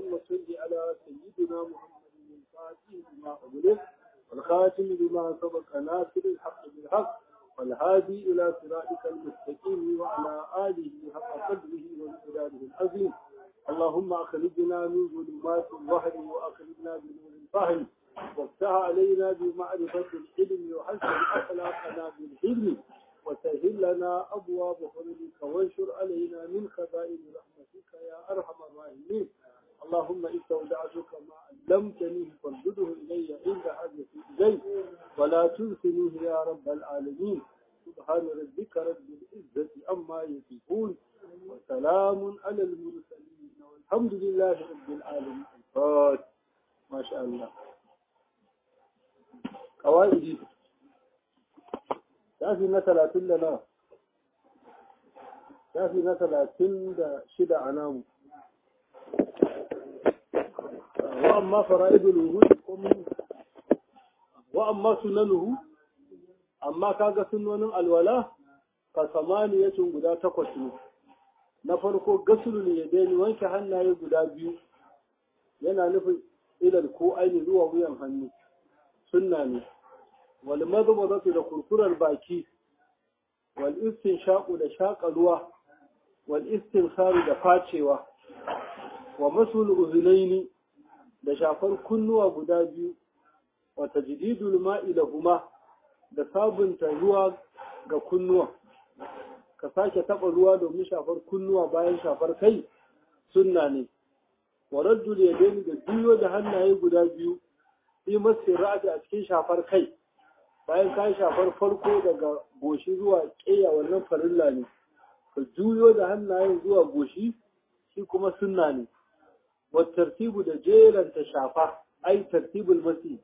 اللهم صل على سيدنا محمد الفاتح لما أغلق والخاتم لما سبق ناصر الحق بالحق والهادي إلى صراطك المستقيم وعلى آله حق قدره وامتداده العظيم اللهم أخرجنا من ظلمات الوهم وأخرجنا بنور الفهم وافتح علينا بمعرفة العلم وحسن أخلاقنا بالحلم وسهل لنا أبواب فضلك وانشر علينا من خزائن رحمتك يا أرحم الراحمين اللهم استودعتك ما علمتني فردده إلي عند حاجتي إليه ولا تنسنيه يا رب العالمين سبحان ربك رب العزة عما يصفون وسلام على المرسلين والحمد لله رب العالمين ما شاء الله قواعدي shafi na talatin da na shafi na talatin da shida a namu wa amma fara'idul wuhud wa amma sunanuhu amma kaga sunonin alwala ka samaniyatun guda takwas ne na farko gasulul yadaini wanke hannaye guda biyu yana nufin ilal ko aini zuwa wuyan hannu sunna ne wal madmadatu da kurkurar baki wal istinshaqu da shaƙa ruwa wal istinsaru da facewa wa masul uzunaini da shafar kunnuwa guda biyu wa tajdidul ma'i lahuma da sabunta ruwa ga kunnuwa ka sake taɓa ruwa domin shafar kunnuwa bayan shafar kai sunna ne wa raddul yadaini da juyo da hannaye guda biyu fi masu ra'adi a cikin shafar kai bayan ka shafar farko daga goshi zuwa ƙeya wannan farilla ne ka juyo da hannayen zuwa goshi shi kuma sunna ne wa tartibu da jeranta shafa ai tartibul masi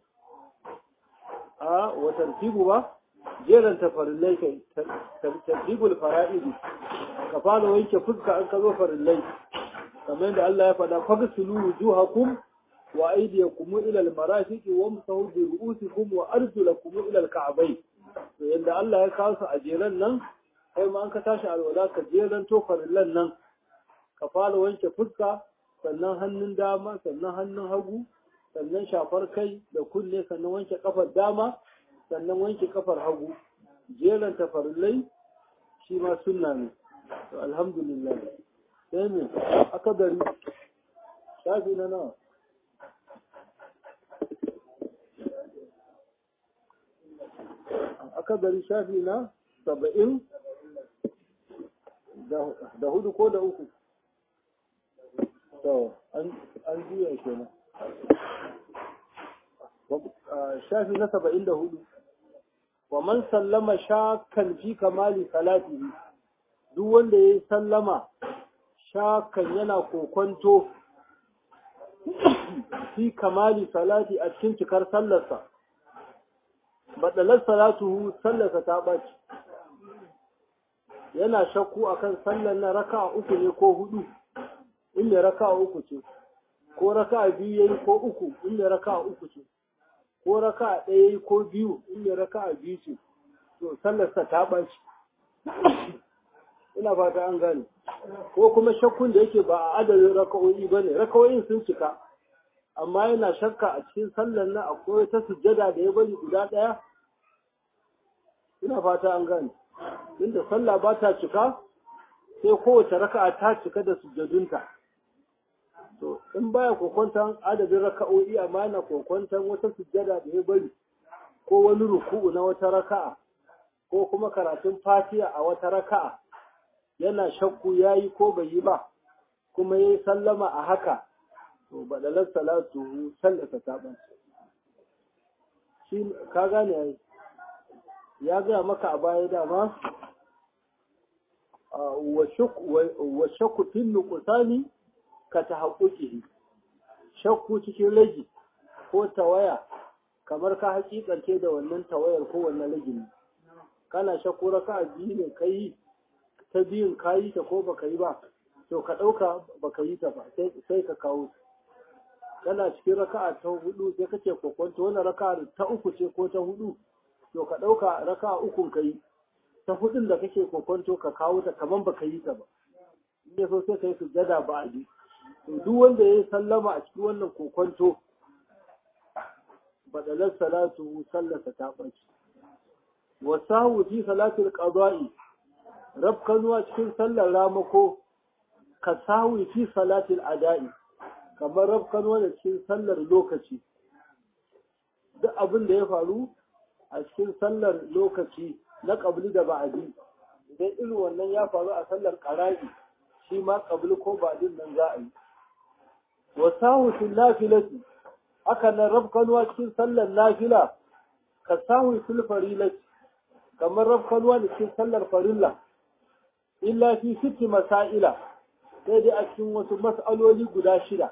a wa tartibu ba jeranta farillai kai tartibul fara'idi ka fara wanke fuska an ka zo farillai kamar yadda Allah ya faɗa fagsulu wujuhakum wa aydiyakum ila al-marafiqi wamsahu bi ru'usikum wa arjulakum ila al-ka'bayn to yanda Allah ya kawo su a jeran nan kai ma an ka tashi alwala ka jeran to farillan nan ka fara wanke fuska sannan hannun dama sannan hannun hagu sannan shafar kai da kunne sannan wanke kafar dama sannan wanke kafar hagu jeran ta farillai shi ma sunna ne to alhamdulillah sai me aka gari shafi na nawa aka gari shafi na saba'in da hudu ko da uku to an juya kenan shafi na saba'in da hudu wa man sallama shakan fi kamali salatihi duk wanda ya yi sallama shakan yana kokonto fi kamali salati a cikin cikar sallarsa baɗalar salatuhu sallarsa ta ɓaci yana shakku akan sallar na raka uku ne ko hudu inda raka uku ce ko raka biyu yayi ko uku inda raka uku ce ko raka ɗaya yayi ko biyu inda raka biyu ce to sallarsa ta ɓaci ina fata an gane ko kuma shakkun da yake ba a adadin raka'o'i bane raka'o'in sun cika amma yana shakka a cikin sallar nan akwai ta sujjada da ya bari guda ɗaya ina fata an gane inda sallah ba ta cika sai kowace raka'a ta cika da sujjadunta to in baya kokwantan adadin raka'o'i amma yana kokwantan wata sujjada da ya bari ko wani ruku'u na wata raka'a ko kuma karatun fatiha a wata raka'a yana shakku yayi ko bai yi ba kuma yayi sallama a haka to badalar salatu sallata ta ban shi ka gane yayi ya gaya maka a baya dama wa shakku fin nuqsani ka tahaqquqihi shakku cikin rage ko tawaya kamar ka hakikance da wannan tawayar ko wannan rage kana shakku raka'a biyu ne kai ta biyun kayi ta ko baka yi ba to ka ɗauka baka yi ta ba sai ka kawo kana cikin raka'a ta hudu sai kace kokonto wannan raka'a ta uku ce ko ta hudu to ka ɗauka raka'a ukun ka yi ta hudun da kake kokonto ka kawo ta kaman baka yi ta ba in ya so sai ka yi sujjada ba a ji to duk wanda ya yi sallama a cikin wannan kokonto badalar salatu sallata ta ɓaci wasahu fi salatul qada'i rabkanuwa cikin sallar ramako ka sawi fi salatul ada'i kamar rabkanuwa da cikin sallar lokaci duk abin da ya faru a cikin sallar lokaci na ƙabli da ba'adi idan irin wannan ya faru a sallar ƙara'i shi ma ƙabli ko ba'adin nan za a yi wasahu fil nafilati haka nan rabkanuwa cikin sallar nafila ka sahu fil farilati kamar rabkanuwa da cikin sallar farilla illa fi sitti masaila sai dai a cikin wasu mas'aloli guda shida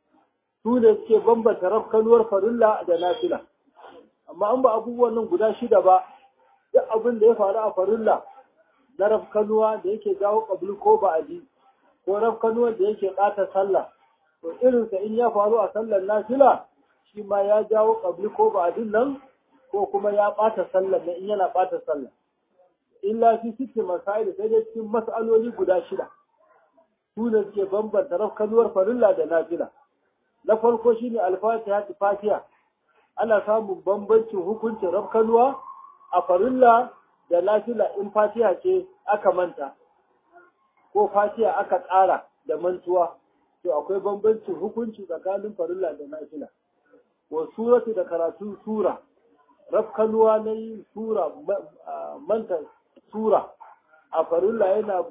su ne suke bambanta rabkanuwar farilla da nafila amma an ba abubuwan nan guda shida ba duk abin da ya faru a farilla na rafkanuwa da yake jawo ƙabli ko ba'adi ko rafkanuwa da yake ɓata sallah to irinsa in ya faru a sallar nafila shi ma ya jawo ƙabli ko ba'adin nan ko kuma ya ɓata sallar na in yana ɓata sallah illa fi sitti masail sai dai cikin mas'aloli guda shida su ne suke bambanta rafkanuwar farilla da nafila na farko shine al-fatiha fatiha ana samun bambancin hukuncin rafkanuwa a farilla da nafila in fatiha ce aka manta ko fatiha aka ƙara da mantuwa to akwai bambancin hukunci tsakanin farilla da nafila wa suratu da karatun sura rafkanuwa na yin sura manta sura a farilla yana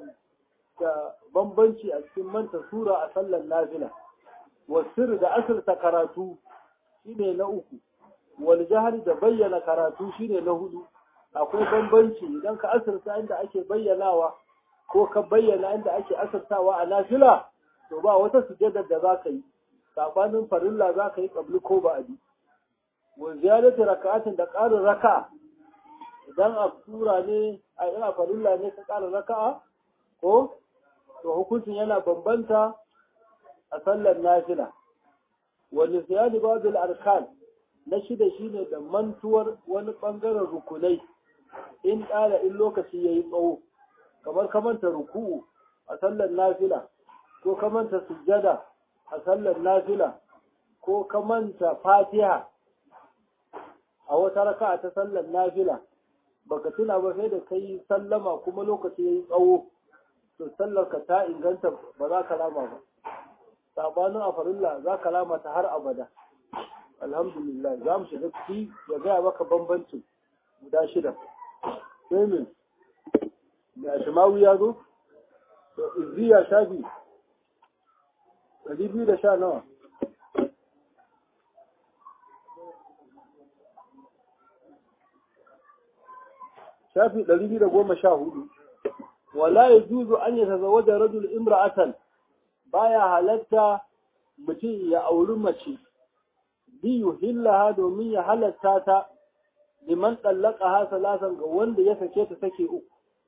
da bambanci a cikin manta sura a sallar nafila wa sirri da asirta karatu shine na uku wal jahri da bayyana karatu shine na hudu akwai bambanci idan ka asirta inda ake bayyanawa ko ka bayyana inda ake asirtawa a nafila to ba wata sujjadar da za ka yi sabanin farilla za ka yi kabli ko ba'adi wa ziyadatu raka'atin da ƙarin raka'a idan a sura ne a ina farilla ne ka ƙara raka'a ko to hukuncin yana bambanta a sallar nafila wa nisyani ba'dul arkan na shida shine da mantuwar wani bangaren rukunai in ƙara in lokaci yayi tsawo kamar kamanta ruku'u a sallar nafila ko kamanta sujjada a sallar nafila ko kamanta fatiha a wata raka'a ta sallar nafila baka tuna ba sai da kai sallama kuma lokaci yayi tsawo to sallar ka ta inganta ba za ka lama ba sabanin a farilla za ka lama ta har abada alhamdulillah za mu shiga ciki ya gaya maka bambancin guda shida sai min da ashimawi ya zo to izziya shafi ɗari biyu da sha nawa shafi ɗari biyu da goma sha hudu wala ya juzu an yi tazawaja rajul imra'atan baya halatta mutum ya auri mace biyu hillaha domin ya halatta ta liman ɗallaka ha salasan ga wanda ya sake ta sake uku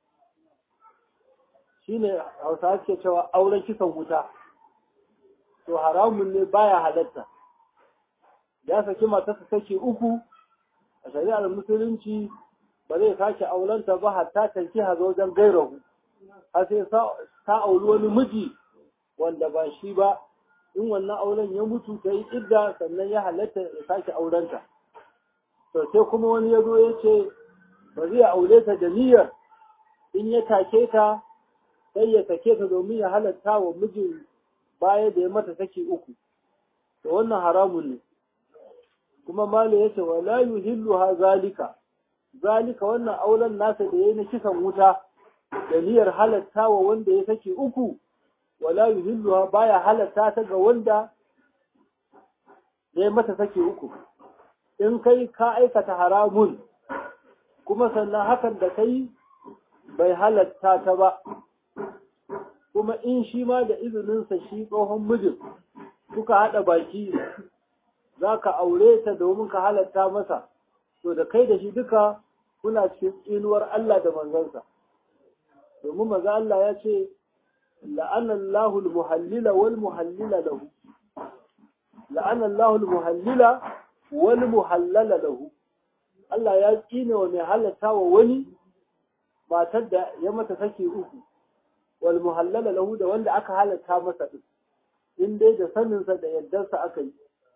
shine hausa suke cewa auren kisan wuta to haramun ne baya halatta ya saki matarsa sake uku a shari'ar musulunci ba zai sake aurenta ba hatta tanki hazo wajen gairahu har sai ta auri wani miji wanda ba shi ba in wannan auren ya mutu ta yi idda sannan ya halatta ya sake aurenta to sai kuma wani ya zo ya ce ba zai aure ta da niyyar in ya take ta sai ya sake ta domin ya halatta wa mijin baya da ya mata saki uku to wannan haramun ne kuma malo ya ce wala yuhilluha zalika zalika wannan auren nasa da yayi na kisan wuta da niyyar halatta wa wanda ya saki uku wala yuhilluha baya halatta ta ga wanda ya mata saki uku in kai ka aikata haramun kuma sannan hakan da kai bai halatta ta ba kuma in shi ma da izininsa shi tsohon mijin kuka haɗa baki za ka aure ta domin ka halatta masa to da kai da shi duka kuna cikin tsinuwar Allah da manzansa domin maza Allah ya ce la'anallahu al-muhallila wal muhallila lahu la'anallahu al-muhallila wal muhallala lahu Allah ya tsine wa mai halatta wa wani matar da ya mata sake uku wal muhallala lahu da wanda aka halatta masa din in dai da saninsa da yardarsa aka yi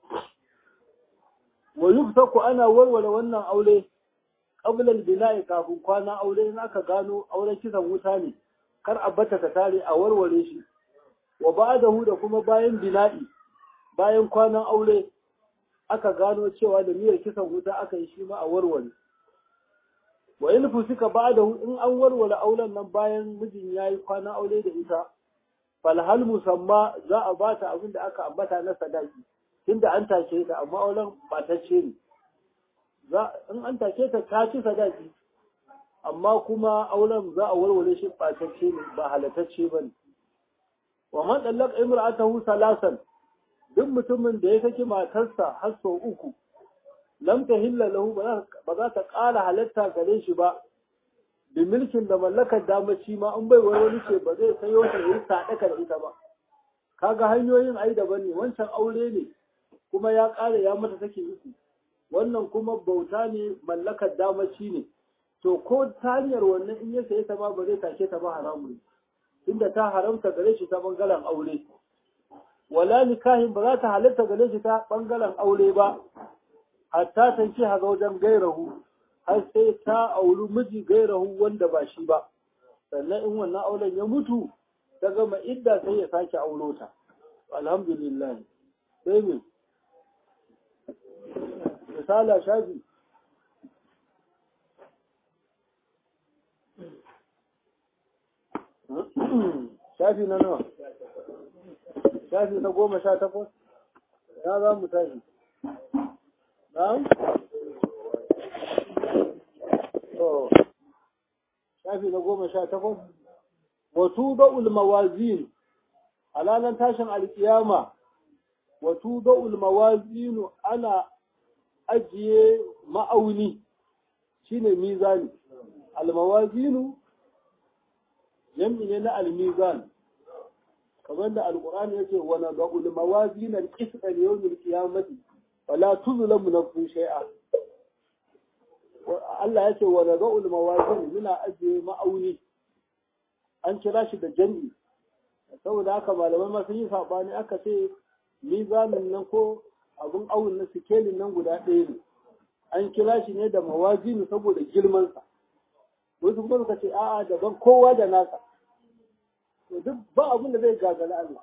wa yuftaku ana warware wannan aure qabla al-bina'i kafin kwana aure in aka gano auren kisan wuta ne kar a bata ta tare a warware shi wa ba'dahu da kuma bayan bina'i bayan kwanan aure aka gano cewa da miyar kisan wuta aka yi shi ma a warware wa in fusika ba'dahu in an warware auren nan bayan mijin yayi kwanan aure da ita fal hal musamma za a bata abin da aka ambata na sadaki tunda an take ta amma auren batacce ne za in an take ta ta ci sadaki amma kuma auren za a warware shi batacce ne ba halatacce ba ne wa man dallaka imra'atahu salasan duk mutumin da ya saki matarsa har sau uku lam tahilla lahu ba za ta ƙara halatta gare shi ba da milkin da mallakar damaci ma an bai wani ce ba zai sayo ta yi sadaka da ita ba kaga hanyoyin ai daban ne wancan aure ne kuma ya ƙara ya mata take uku wannan kuma bauta ne mallakar damaci ne to ko ta hanyar wannan in ya saye ta ma ba zai take ta ba haramun inda ta haramta gare shi ta bangaren aure wala nikahin ba za ta halatta gare shi ta bangaren aure ba hatta tanki haga wajen gairahu har sai ta auri miji gairahu wanda ba shi ba sannan in wannan auren ya mutu ta gama idda sai ya sake auro ta alhamdulillah sai me misala shafi shafi na nawa shafi na goma sha takwas ya za mu tashi na'am to shafi na goma sha takwas wato ba'ul mawazin alalan tashin alkiyama wato ba'ul mawazinu ana ajiye ma'auni shine mizani almawazinu jam'i ne na almizan kamar da alqur'ani yace wa nad'ul mawazin al-qist al-yawm al-qiyamati wala tuzlamu nafsun shay'a Allah yace wa nad'ul mawazin muna ajiye ma'auni an kira shi da jam'i saboda haka malamai ma sun yi sabani aka ce mizanin nan ko abun awun na sikelin nan guda ɗaya ne an kira shi ne da mawazinu saboda girmansa wasu kuma suka ce a'a daban kowa da nasa to duk ba abin da zai gagara Allah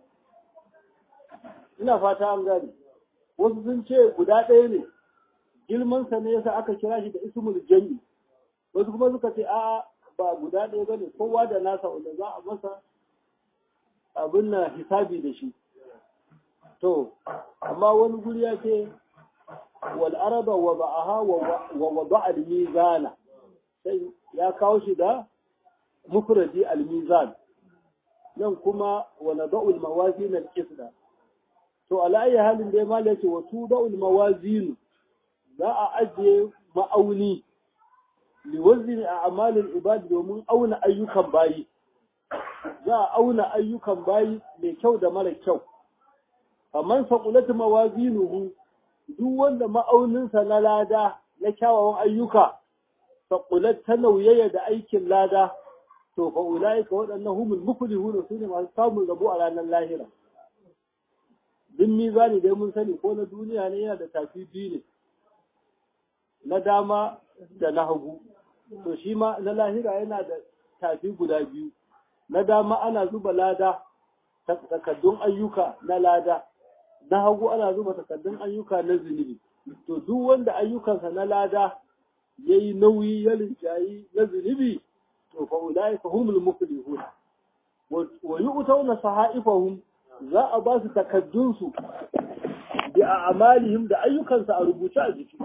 ina fata an gane wasu sun ce guda ɗaya ne girmansa ne yasa aka kira shi da ismul jami wasu kuma suka ce a'a ba guda ɗaya bane kowa da nasa wanda za a masa abin na hisabi da shi to amma wani guri ya ce wal araba wa ba'aha wa wada'a al-mizana sai ya kawo shi da mufradi al-mizan nan kuma wa nada'u al-mawazin al-qisda to ala ayi halin da mal yace wa tuda'u al-mawazin za a ajiye ma'auni liwazni a'mal al-ibad domin auna ayyukan bayi za a auna ayyukan bayi mai kyau da mara kyau faman saqulat mawazinuhu duk wanda ma'auninsa na lada na kyawawan ayyuka saqulat ta nauyaya da aikin lada to fa ulaika waɗannan humul muflihun su ne masu samun rabo a ranar lahira din mizani dai mun sani ko na duniya ne yana da tafi biyu ne na dama da na hagu to shi ma na lahira yana da tafi guda biyu na dama ana zuba lada takaddun ayyuka na lada na hagu ana zuba takaddun ayyuka na zunubi to duk wanda ayyukansa na lada yayi nauyi ya linjayi na zunubi to fa ulai fa humul muflihun wa yu'tawna sahaifahum za a ba su takaddun su bi a'malihim da ayyukansa a rubuce a jiki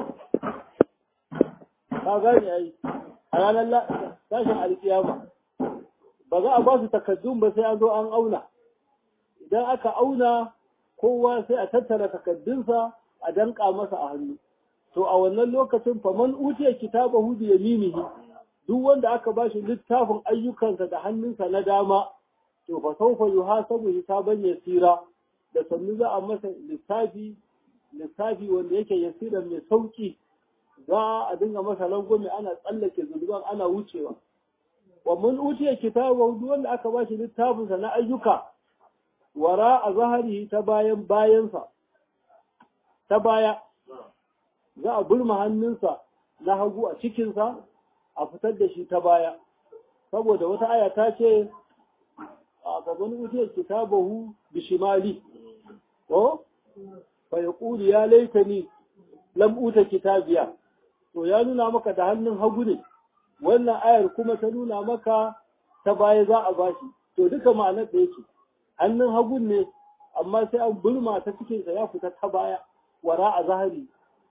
ka gane ai a ranar tashin alkiyama ba za a ba su takaddun ba sai an zo an auna idan aka auna kowa sai a tattara takaddunsa a danka masa a hannu to a wannan lokacin faman utiya kitabahu bi yaminihi duk wanda aka bashi littafin ayyukansa da hannunsa na dama to fa sawfa yuhasabu hisaban yasira da sannu za a masa lissafi lissafi wanda yake yasiran mai sauki za a dinga masa rangwame ana tsallake zuluban ana wucewa wa mun utiya kitabahu duk wanda aka bashi littafinsa na ayyuka wara a zahari ta bayan bayansa ta baya za a burma hannunsa na hagu a cikinsa a fitar da shi ta baya saboda wata aya ta ce a gaban utiyar kitabahu bishimali ko fa yaqulu ya laitani lam uta kitabiya to ya nuna maka da hannun hagu ne wannan ayar kuma ta nuna maka ta baya za a bashi to duka ma'anar da yake hannun hagun ne amma sai an burma ta cikinsa ya fita ta baya wara a zahari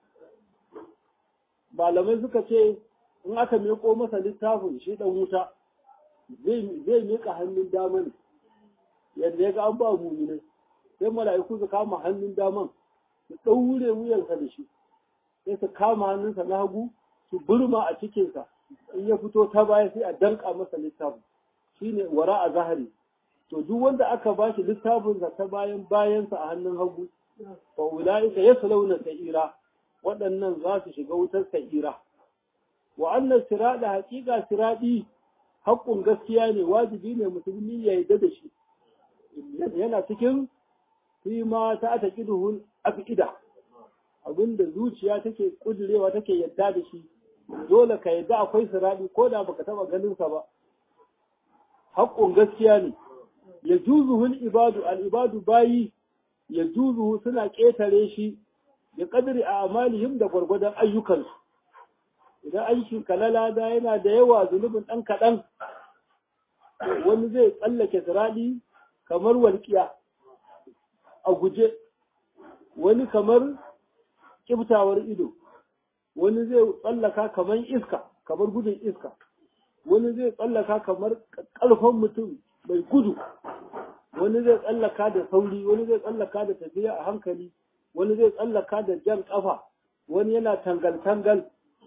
malamai suka ce in aka miƙo masa littafin shi ɗan wuta zai miƙa hannun dama ne yadda ya ga an ba mumine sai mala'iku su kama hannun daman su ɗaure wuyansa da shi sai su kama hannunsa na hagu su burma a cikinsa in ya fito ta baya sai a danka masa littafin shine wara a zahari to duk wanda aka ba shi littafinsa ta bayan bayansa a hannun hagu fa ulaika yaslawna sa'ira waɗannan za su shiga wutar sa'ira wa annas sirada haqiqa siradi haƙƙun gaskiya ne wajibi ne musulmi ya yarda da shi yana cikin fi ma ta ta kiduhul afida abinda zuciya take kudurewa take yadda da shi dole ka yadda akwai siradi ko da baka taba ganin sa ba haƙƙun gaskiya ne ya juzuhul ibadu al ibadu bayi ya juzuhu suna ƙetare shi da ƙadiri a amalihim da gwargwadon ayyukansu idan aikin kalala da yana da yawa zunubin ɗan kaɗan wani zai tsallake siraɗi kamar walƙiya a guje wani kamar ƙiftawar ido wani zai tsallaka kamar iska kamar gudun iska wani zai tsallaka kamar ƙarfan mutum mai gudu wani zai tsallaka da sauri wani zai tsallaka da tafiya a hankali wani zai tsallaka da jan ƙafa wani yana tangal-tangal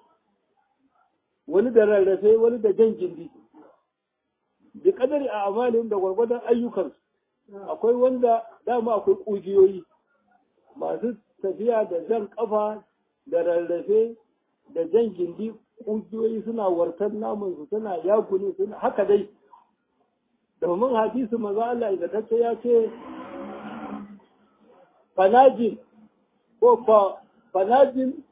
wani da rarrafe wani da jan gindi da kadari a amalin da gwargwadon ayyukansu akwai wanda dama akwai ƙugiyoyi masu tafiya da jan ƙafa da rarrafe da jan gindi ƙugiyoyi suna wartar namansu suna yakuni suna haka dai domin hadisi maza Allah ingantacce ya ce fanajin ko fanajin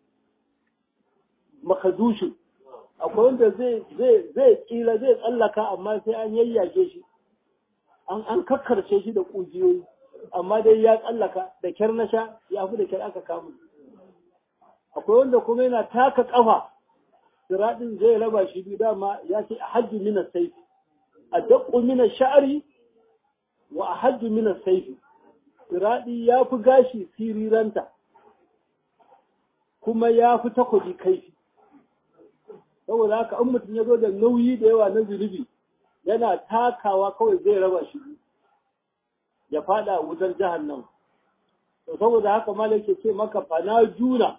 makadushin akwai wanda zai zai kila zai tsallaka amma sai an yayyage shi an an kakkarce shi da kujiyoyi amma dai ya tsallaka da kyar na sha ya fi da kyar aka kama akwai wanda kuma yana taka kafa siradin zai raba shi biyu dama ya ce a hajji mina saifi a daƙo mina sha'ari wa a hajji mina saifi siradi ya fi gashi siriranta kuma ya fi takobi kaifi saboda haka in mutum ya zo da nauyi da yawa na zunubi yana takawa kawai zai raba shi ya fada wutar jahannam to saboda haka malaka ce maka fana juna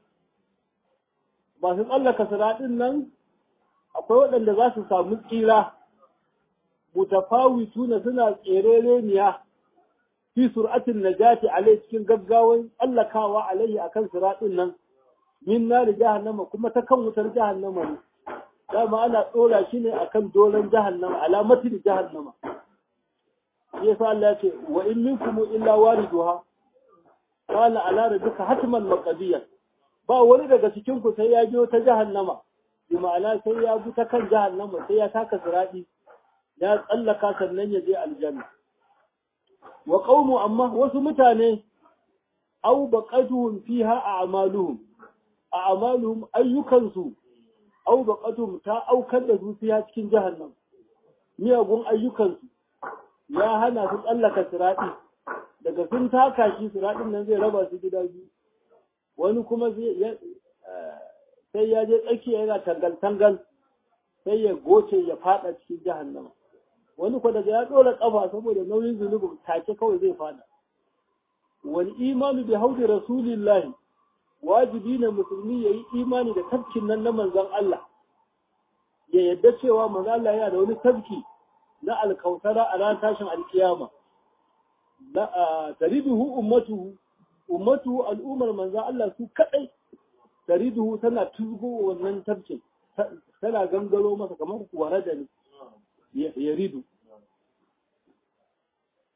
masu tsallaka siradin nan akwai waɗanda za su samu tsira mutafawituna suna tserereniya fi sur'atin najati alai cikin gaggawan tsallakawa alaihi akan siradin nan min nari jahannama kuma ta kan wutar jahannama ne dama ana tsora shi ne akan doron jahannama alamatin jahannama shi yasa Allah ya ce wa in minkum illa wariduha qala ala rabbika hatman maqdiyan ba wani daga cikin ku sai ya biyo ta jahannama bi ma'ana sai ya bi ta kan jahannama sai ya taka siradi ya tsallaka sannan ya je aljanna wa qaumu amma wasu mutane aw baqatuhum fiha a'maluhum a'maluhum ayyukansu aw baqatuhum ta aukar da su fiha cikin jahannam miyagun ayyukansu ya hana su tsallaka siradi daga sun taka shi siradin nan zai raba su gida biyu wani kuma sai ya je tsakiya yana tangal-tangal sai ya goce ya fada cikin jahannama wani kwa daga ya dora kafa saboda nauyin zunubin take kawai zai fada wani imanu bi haudi rasulillahi wajibi ne musulmi ya yi imani da tafkin nan na manzon Allah ya yadda cewa manzon Allah yana da wani tafki na alkautara a ran tashin alkiyama tariduhu ummatuhu ummatuhu al'ummar manzon Allah su kadai tariduhu tana tuzgo wannan tafkin tana gangaro masa kamar kuwara da ne ya ridu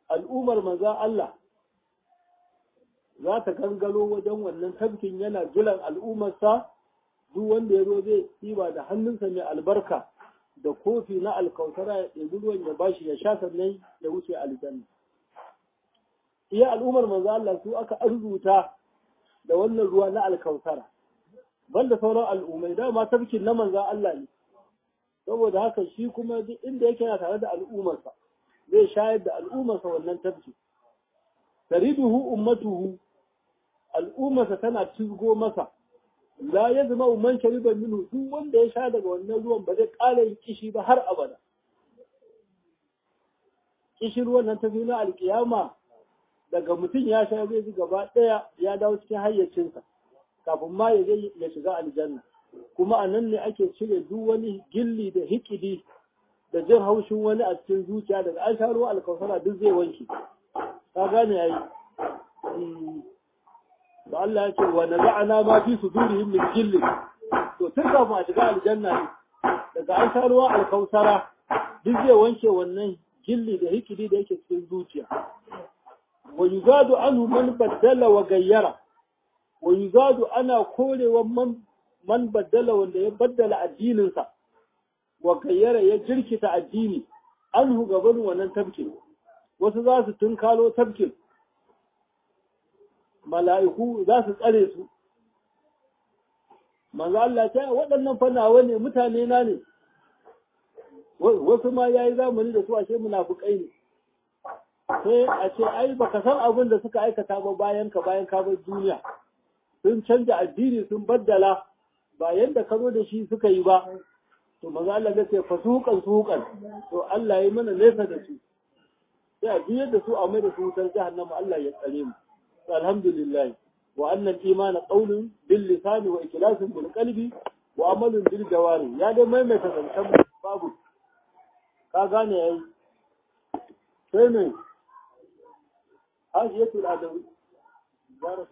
al'ummar manzan Allah za ta gangaro wajen wannan tafkin yana jiran al'ummarsa duk wanda ya zo zai ɗiba da hannunsa mai albarka da kofi na alkautara ya ɗebi ruwan ya bashi ya sha sannan ya wuce aljanna iya al'ummar manzo Allah su aka arzuta da wannan ruwa na alkautara banda sauran al'ummai dama tafkin na manzo Allah ne saboda haka shi kuma duk inda yake yana tare da al'ummarsa zai shayar da al'ummarsa wannan tafki tariduhu ummatuhu al'ummarsa tana cizgo masa la ya zama umman shariban minhu duk wanda ya sha daga wannan ruwan ba zai ƙara yin kishi ba har abada kishi ruwan nan ta na alkiyama daga mutum ya sha zai ji gaba ɗaya ya dawo cikin hayyacinsa kafin ma ya je ya shiga aljanna kuma a nan ne ake cire duk wani gilli da hikidi da jin haushin wani a cikin zuciya daga an sha ruwa alkawsara duk zai wanke ka gane yayi da Allah ya ce wa naza'ana ma fi sudurihim min jillin to tun kafin a shiga aljanna ne daga an sha ruwa alkausara duk zai wanke wannan gilli da hikidi da yake cikin zuciya wa yuzadu anhu man baddala wa gayyara wa yuzadu ana korewa man man baddala wanda ya baddala addininsa wa gayyara ya jirkita addini anhu gaban wannan tabkin wasu za su tunkalo tabkin mala'iku za su tsare su. Manzo Allah ta waɗannan fanawa ne mutane na ne, wasu ma ya yi zamani da su ashe munafukai ne. Sai a ce, ai, baka san abin da suka aikata ba bayan ka bayan ka bar duniya. Sun canja addini sun baddala ba yadda ka zo da shi suka yi ba. To manzo Allah ya ce fasukan sukan to Allah ya mana nesa da su. Sai a biyar da su a mai da su wutar jahannama Allah ya tsare mu. الحمد لله وأن الإيمان قول باللسان وإخلاص بالقلب وعمل بالجوارح يا ده ما متى تنتم بابو ka gane yayi sai ne hajiyatul adawi barak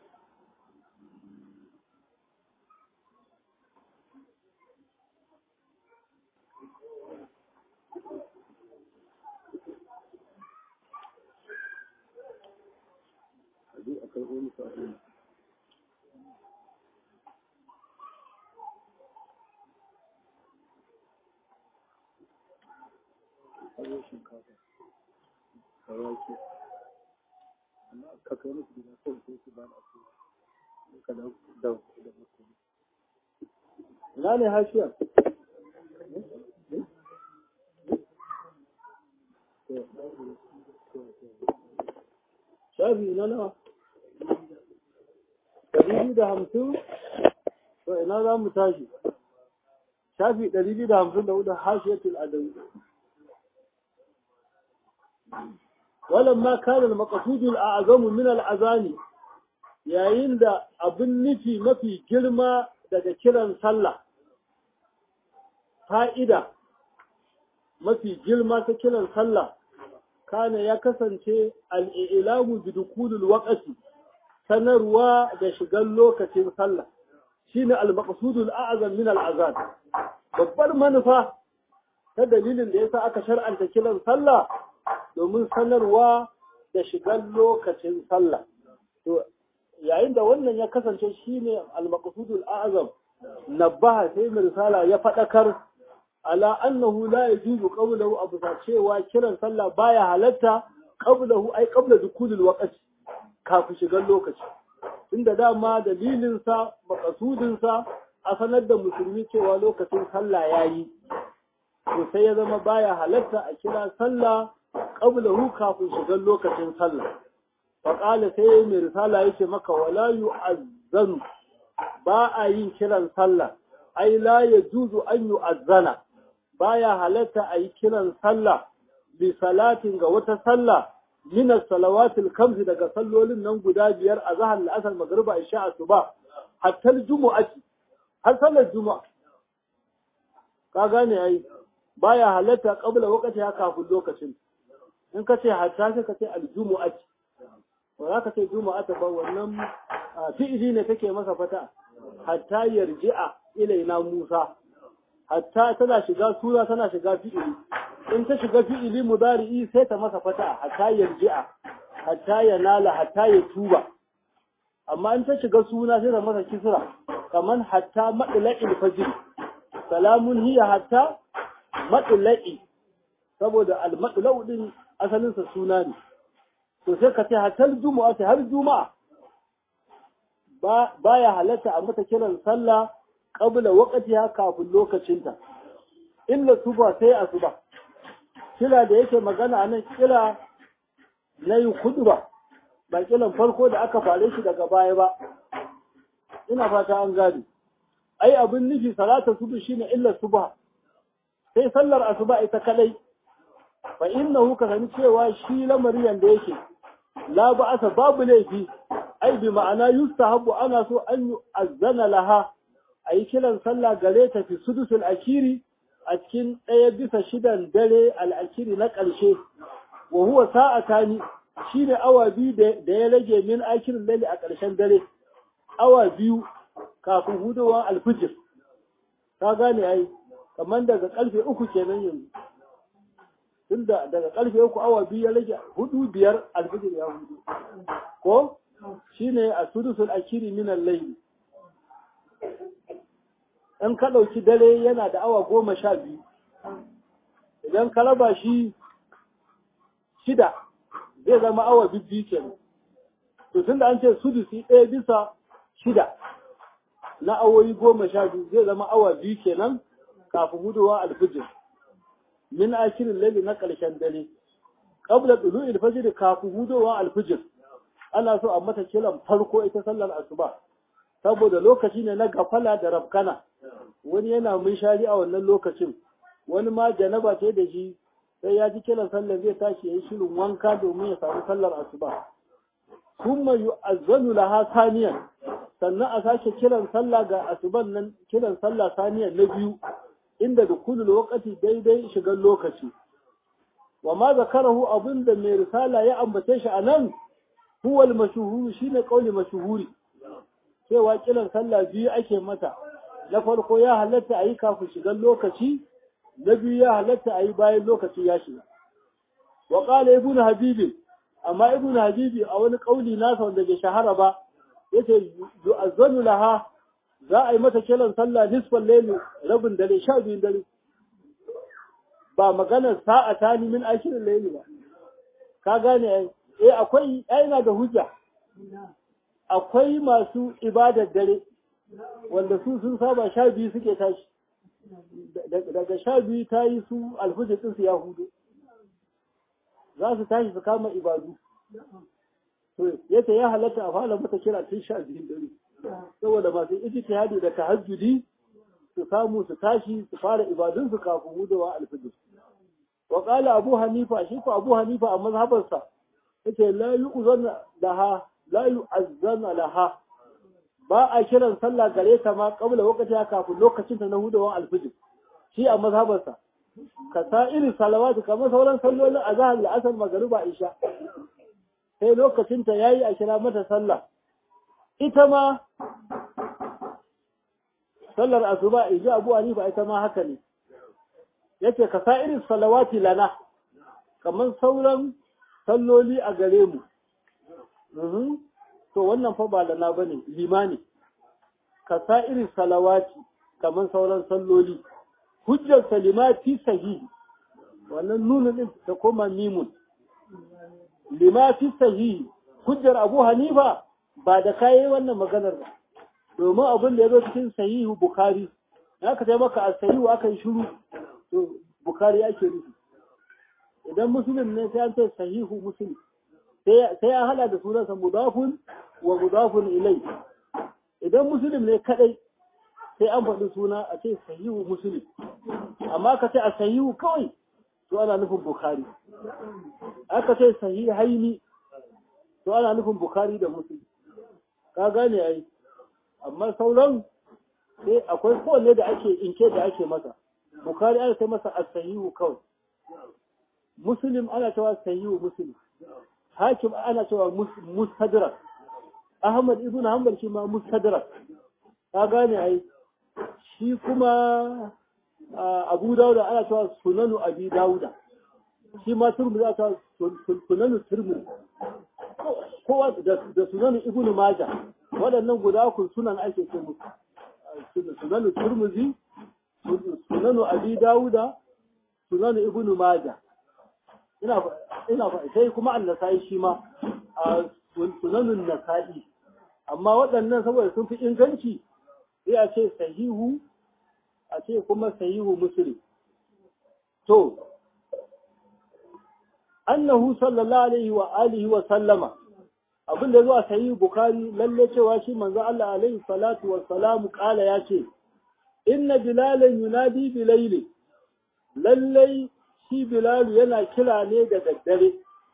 je a karɓo musu abin kawo shinkafa da wake amma ka kai musu gida kawai sai su ba da su ka da da da mutum ina ne hashiya shafi na nawa ɗari da hamsin to ina za mu tashi shafi ɗari da hamsin da hudu hashiyatul adawi ولما كان المقصود الأعظم من الأذان yayin da abin nufi mafi girma daga kiran sallah fa'ida mafi girma ta kiran sallah kana ya kasance al'ilamu bi dukulul waƙasi sanarwa da shigar lokacin sallah shine al-maqsudul a'zam min al-azan babbar manufa ta dalilin da yasa aka shar'anta kiran sallah domin sanarwa da shigar lokacin sallah to yayin da wannan ya kasance shine al-maqsudul a'zam nabaha sai mai risala ya fadakar ala annahu la yajuzu qawluhu abu cewa kiran sallah baya halatta qablahu ay qabla dukulil waqti kafin shigar lokaci inda dama dalilin sa maqsudin sa a sanar da musulmi cewa lokacin sallah yayi to sai ya zama baya halatta a kira sallah qablahu kafin shigar lokacin sallah faƙala sai mai risala yake maka wala yu'azzanu ba a yin kiran sallah ai la yajuzu an yu'azzana baya halatta a yi kiran sallah bi salatin ga wata sallah min salawatil kamsi daga sallolin nan guda biyar a zahar la'asar magriba isha asuba hatta jumu'ati har sallar juma'a ka gane ai baya halatta qabla waqti ya kafin lokacin in ka ce hatta sai ka ce aljumu'ati ba za ka ce juma'ata ba wannan fi'ili ne take masa fata hatta yarji'a ilaina Musa hatta tana shiga sura tana shiga fi'ili in ta shiga fi'ili mudari'i sai ta masa fata hatta yarji'a hatta yanala hatta ya tuba amma in ta shiga suna sai ta masa kisra kaman hatta madla'il fajr salamun hiya hatta madla'i saboda al-madla'u din asalin sa suna ne to sai ka ce hatta juma'a har juma'a ba baya halatta a mata kiran sallah qabla waqtiha kafin lokacinta illa suba sai asuba kira da yake magana anan kira na yin kuduba ba kiran farko da aka fare shi daga baya ba ina fata an gane ai abin nufi salata subu shine illa subha sai sallar asuba ita kadai fa innahu ka sani cewa shi lamariyan da yake la ba'asa babu laifi ai bi ma'ana yustahabu ana so an yu'azzana laha ayi kiran sallah gare ta fi sudusul akiri a cikin ɗaya bisa shidan dare al'akiri na ƙarshe wa huwa sa'atani shine awa biyu da ya rage min akirin laili a ƙarshen dare awa biyu kafin hudowar alfijir ka gane ai kamar daga ƙarfe uku kenan yanzu tunda daga ƙarfe uku awa biyu ya rage hudu biyar alfijir ya hudu ko shine a sudusul akiri min al-layli in ka ɗauki dare yana da awa goma sha biyu idan ka raba shi shida zai zama awa biyu kenan to tun da an ce sudusi ɗaya bisa shida na awoyi goma sha biyu zai zama awa biyu kenan kafin hudowa alfijir min akirin lalle na ƙarshen dare qabla tulu alfajr kafin hudowa alfijir ana so a mata kiran farko ita sallar asuba saboda lokaci ne na gafala da rafkana wani yana munshari a wannan lokacin wani ma janaba ce da shi sai ya ji kiran sallar zai tashi yayi shirin wanka domin ya samu sallar asuba kuma yu'azzanu laha saniyan sannan a sake kiran sallah ga asuban nan kiran sallah saniyan na biyu inda dukulul waqti daidai shigan lokaci wa ma zakarahu abinda mai risala ya ambace shi anan huwa al-mashhur shine kauli mashhuri cewa kiran sallah biyu ake mata na farko ya halatta a yi kafin shigar lokaci na biyu ya halatta a yi bayan lokaci ya shiga wa ƙala ibn habibi amma ibn habibi a wani ƙauli nasa wanda bai shahara ba yace yu'azzanu laha za a yi mata kiran sallah nisfal layli rabin dare sha biyun dare ba maganar sa'a ta ni min akirin layli ba ka gane ai eh akwai ai na da hujja akwai masu ibadar dare wanda su sun saba sha biyu suke tashi daga sha biyu ta yi su alfujir ɗinsu ya hudu za su tashi su kama ibadu yace ya halatta a fara mata kira tun sha biyun dare saboda masu ijtihadi da tahajjudi su samu su tashi su fara ibadunsu kafin hudawa alfujir wa qala abu hanifa shi ko abu hanifa a mazhabarsa yace la yu'zana laha la yu'azzana laha ba a kiran sallah gare ta ma kabla wakati kafin lokacin ta na hudawan alfijir shi a mazhabarsa ka sa irin salawatu kamar sauran sallolin azhar da asar magariba isha sai lokacin ta yayi a kira mata sallah ita ma sallar asuba iji abu hanifa ita ma haka ne yace ka sa irin salawati lana kamar sauran salloli a gare mu to wannan fa ba lana bane limani ka sa irin salawati kamar sauran salloli hujjar salimati sahihi wannan nuna din ta koma mimun limati sahihi hujjar abu hanifa ba da kayi wannan maganar ba domin abin da ya zo cikin sahihu bukari na ka sai maka a sahihu aka yi shuru to bukari ake nufi idan musulun ne sai an ce sahihu musulun sai an hada da sunansa mudafun wa mudafun ilai idan musulun ne kadai sai an faɗi suna a ce sahihu musulun amma ka ce a sahihu kawai to ana nufin bukari aka ce sahihaini to ana nufin bukari da musulun ka gane ai amma sauran sai akwai kowanne da ake inke da ake masa bukari ana sai masa as-sahihu kawai muslim ana cewa sahihu muslim hakim ana cewa mustadrak ahmad ibn hanbal shi ma mustadrak ka gane ai shi kuma abu dauda ana cewa sunanu abi dauda shi ma turmi za ta sunanu turmi kowa da sunanu ibnu maja waɗannan guda ku sunan ake ce musu sunanu turmuzi sunanu abi dauda sunanu ibnu maja ina ina sai kuma annasai shi ma sunanun nasa'i amma waɗannan saboda sun fi inganci sai a ce sahihu a ce kuma sahihu muslim to annahu sallallahu alaihi wa alihi wa sallama abin da zuwa sahihu bukhari lalle cewa shi manzo Allah alaihi salatu wa salamu kala ya ce inna bilalan yunadi bilaili lalle shi bilalu yana kira ne da daddare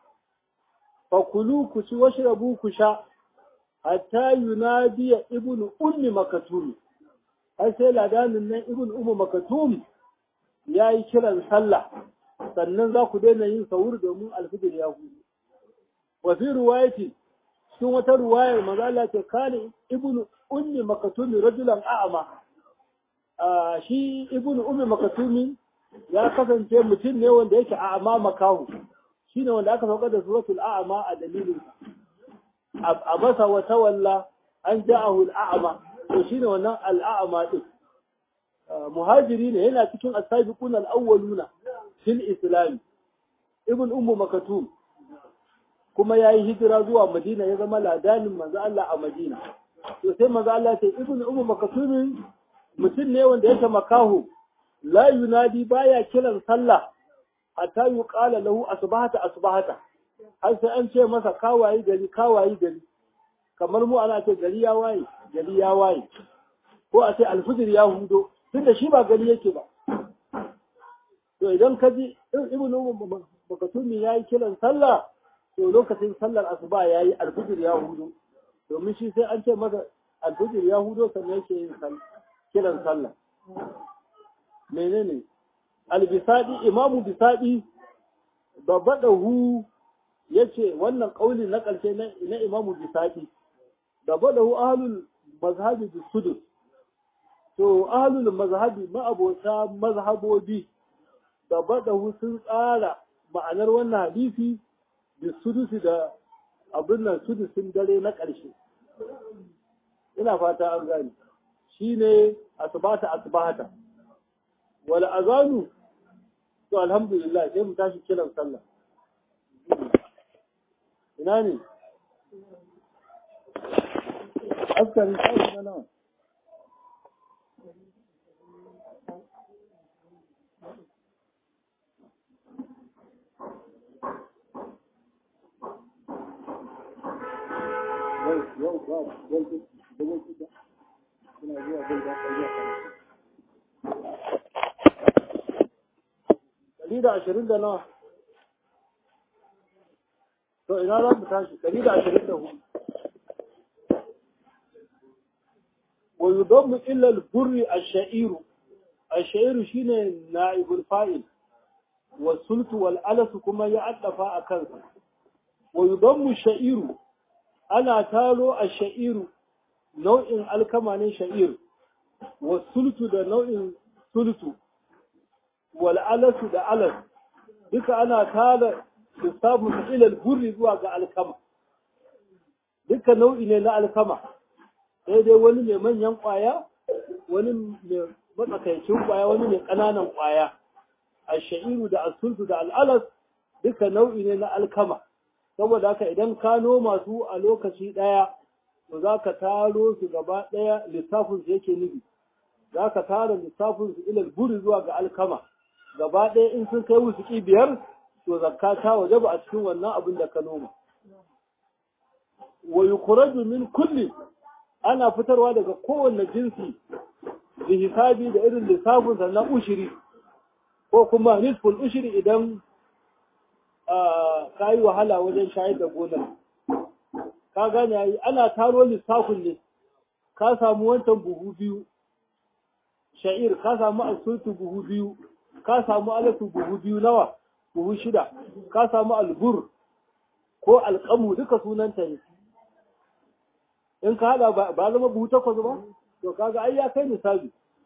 fakulu ku ci washrabu ku sha hatta yunadiya ibnu ummi makatumi har sai ladanin nan ibn umu makatum ya yi kiran sallah sannan za ku daina yin sahur domin alfijir ya hudu wa fi ruwayati cikin wata ruwayar maza Allah ce kane ibn ummi makatumi rajulan a'ama shi ibn ummi makatumi ya kasance mutum ne wanda yake a'ama makahu shine wanda aka saukar da suratul a'ama a dalilin a basa wa tawalla an ja'ahu al'a'ama to shine wannan al'a'ama din muhajiri ne yana cikin as-sabiquna al-awwaluna fil islam ibn ummu makatum kuma yayi hijira zuwa madina ya zama ladanin manzo Allah a madina to sai manzo Allah ce ibn ummu makatum mutum ne wanda yake makahu la yunadi baya kiran sallah hatta yuqala lahu asbahata asbahata har sai an ce masa kawayi gari kawayi gari kamar mu ana ce gari ya waye gari ya waye ko a ce alfijir ya hudo tunda shi ba gari yake ba to idan ka ji ibnu makatumi ya yi kiran sallah to lokacin sallar asuba ya yi alfijir ya hudo domin shi sai an ce masa alfijir ya hudo sannan yake yin kiran sallah menene albisadi imamu bisadi babadahu yace wannan kauli na karshe na imamu bisadi babadahu ahlul mazhabi bisudus to ahlul mazhabi ma'abota mazhabobi babadahu sun tsara ma'anar wannan hadisi bisudusi da abin nan sudusin dare na ƙarshe ina fata an gani shine asbata asbata wal azanu to alhamdulillah sai mu tashi kiran sallah ina ne askari sai na nawa yau ba yau da yau da suna zuwa bai da kai Ɗari da ashirin da nawa? To ina za mu tashi, ɗari da ashirin da hudu. Wa yudammu illa al-burri ash-sha'iru. Ash-sha'iru shine na'ibul fa'il. Wa sultu wal alasu kuma ya addafa a kansa. Wa yudammu sha'iru ana taro ash-sha'iru nau'in alkama ne sha'ir. Wa sultu da nau'in sultu. wal'alasu da alas duka ana tada lissafin ilal burri zuwa ga alkama duka nau'i ne na alkama sai dai wani mai manyan ƙwaya wani mai matsakaicin ƙwaya wani mai ƙananan ƙwaya a sha'iru da asultu da al'alas duka nau'i ne na alkama saboda haka idan ka noma su a lokaci ɗaya to za ka taro su gaba ɗaya lissafin su yake nufi za ka tara lissafin su ilal burri zuwa ga alkama gaba ɗaya in sun kai wusuki biyar to zakka ta waje ba a cikin wannan abin da ka noma wa yukhraju min kulli ana fitarwa daga kowanne jinsi bi hisabi da irin lissafin sa na ushiri ko kuma nisful ushiri idan ka yi wahala wajen shayar da gonar ka gane yayi ana taro lissafin ne ka samu wancan buhu biyu sha'ir ka samu asutu buhu biyu ka samu alatu buhu biyu nawa buhu shida ka samu albur ko alƙamu duka sunanta ne in ka hada ba zama buhu takwas ba to kaga ai ya kai misali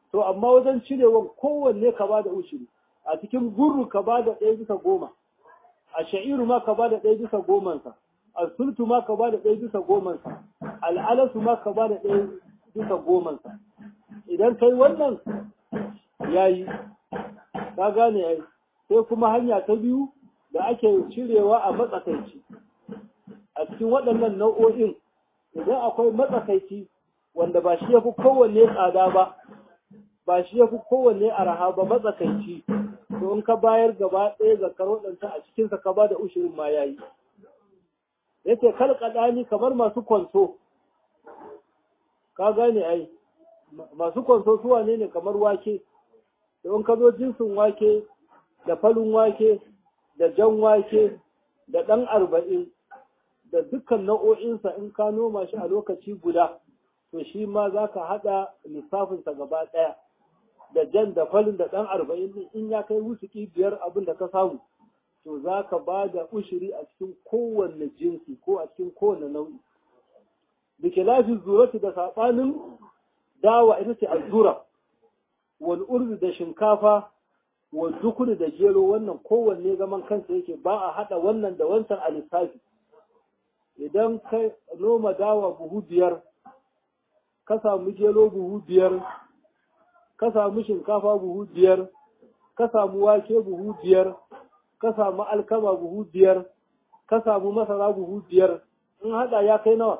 to amma wajen cirewa kowanne ka ba da ushiri a cikin gurru ka ba da ɗaya bisa goma a sha'iru ma ka ba da ɗaya bisa gomansa a sultu ma ka ba da ɗaya bisa gomansa al'alasu ma ka ba da ɗaya bisa gomansa idan kai wannan ya yi ka gane ya sai kuma hanya ta biyu da ake cirewa a matsakaici a cikin waɗannan nau'o'in idan akwai matsakaici wanda ba shi ya fi kowanne tsada ba ba shi ya fi kowanne araha ba matsakaici to in ka bayar gaba ɗaya zakar waɗanta a cikinsa ka ba da ushirin ma ya yi yace kalkaɗani kamar masu kwanso ka gane ai masu kwanso su wane ne kamar wake da in ka zo jinsin wake da falin wake da jan wake da ɗan arba'in da dukkan nau'o'insa in ka noma shi a lokaci guda to shi ma za ka haɗa lissafinsa gaba ɗaya da jan da falin da ɗan arba'in ɗin in ya kai wusuki biyar abin da ka samu to za ka ba da ushiri a cikin kowanne jinsi ko a cikin kowanne nau'i da ke lafi zuratu da saɓanin dawa ita ce azura wal urdu da shinkafa wal dukuri da gero wannan kowanne zaman kansa yake ba a haɗa wannan da wancan a lissafi idan ka noma dawa buhu biyar ka samu gero buhu biyar ka samu shinkafa buhu biyar ka samu wake buhu biyar ka samu alkama buhu biyar ka samu masara buhu biyar in haɗa ya kai nawa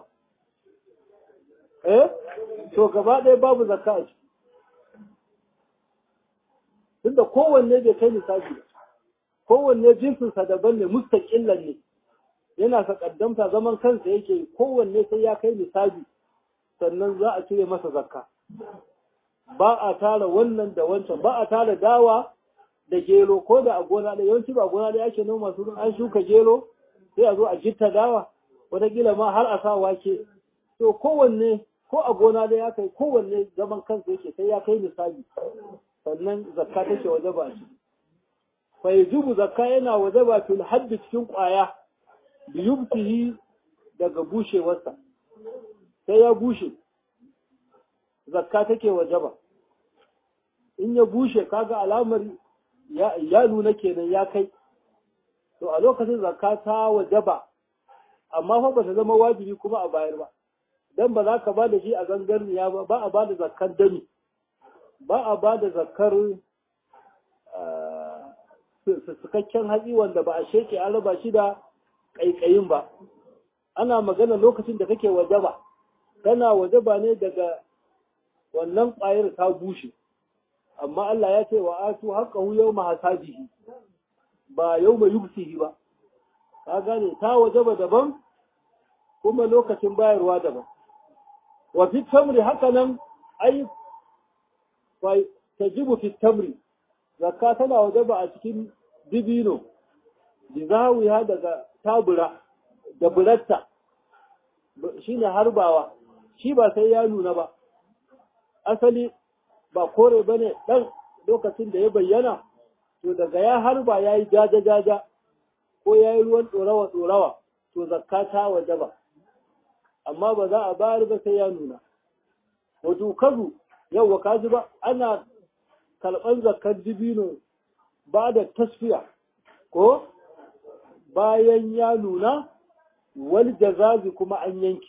eh to gaba ɗaya babu zakka a ciki tunda kowanne bai kai lissafi kowanne jinsinsa daban ne mustaƙillan ne yana sakaddamta zaman kansa yake kowanne sai ya kai lissafi sannan za a cire masa zakka ba a tara wannan da wancan ba a tara dawa da gero ko da a gona da yawanci ba gona da ake noma su an shuka gero sai a zo a gitta dawa wataƙila ma har a sa wake to kowanne ko a gona da ya kai kowanne zaman kansa yake sai ya kai misali sannan zakka take waje ba shi fa yajibu zakka yana waje ba fil haddi cikin ƙwaya bi yubtihi daga bushewarsa sai ya bushe zakka take waje ba in ya bushe kaga alamar ya nuna kenan ya kai to a lokacin zakka ta wajaba amma fa ba ta zama wajibi kuma a bayar ba dan ba za ka ba da shi a zangarniya ba ba a ba da zakkar dami ba a ba da zakkar sukakken hatsi wanda ba a sheke an raba shi da ƙaiƙayin ba ana magana lokacin da kake wajaba tana wajaba ne daga wannan ƙwayar ta bushe amma Allah ya ce wa atu haqqahu yawma hasabihi ba yawma yubsihi ba ka gane ta wajaba daban kuma lokacin bayarwa daban wa fi tamri haka nan ai fa tajibu fi tamri zakka tana wajaba a cikin dibino bizawiya daga tabura da buratta shine harbawa shi ba sai ya nuna ba asali ba kore ba ne ɗan lokacin da ya bayyana, to daga ya harba ya yi jaja-jaja ko ya yi ruwan ɗorawa-ɗorawa, to zakka ta waje ba, amma ba za a bayar ba sai ya nuna. Wato kazu, yau wa kaji ba, ana karɓar zakkar dibino ba da tasfiya, ko bayan ya nuna, wal jazazi kuma an yanki.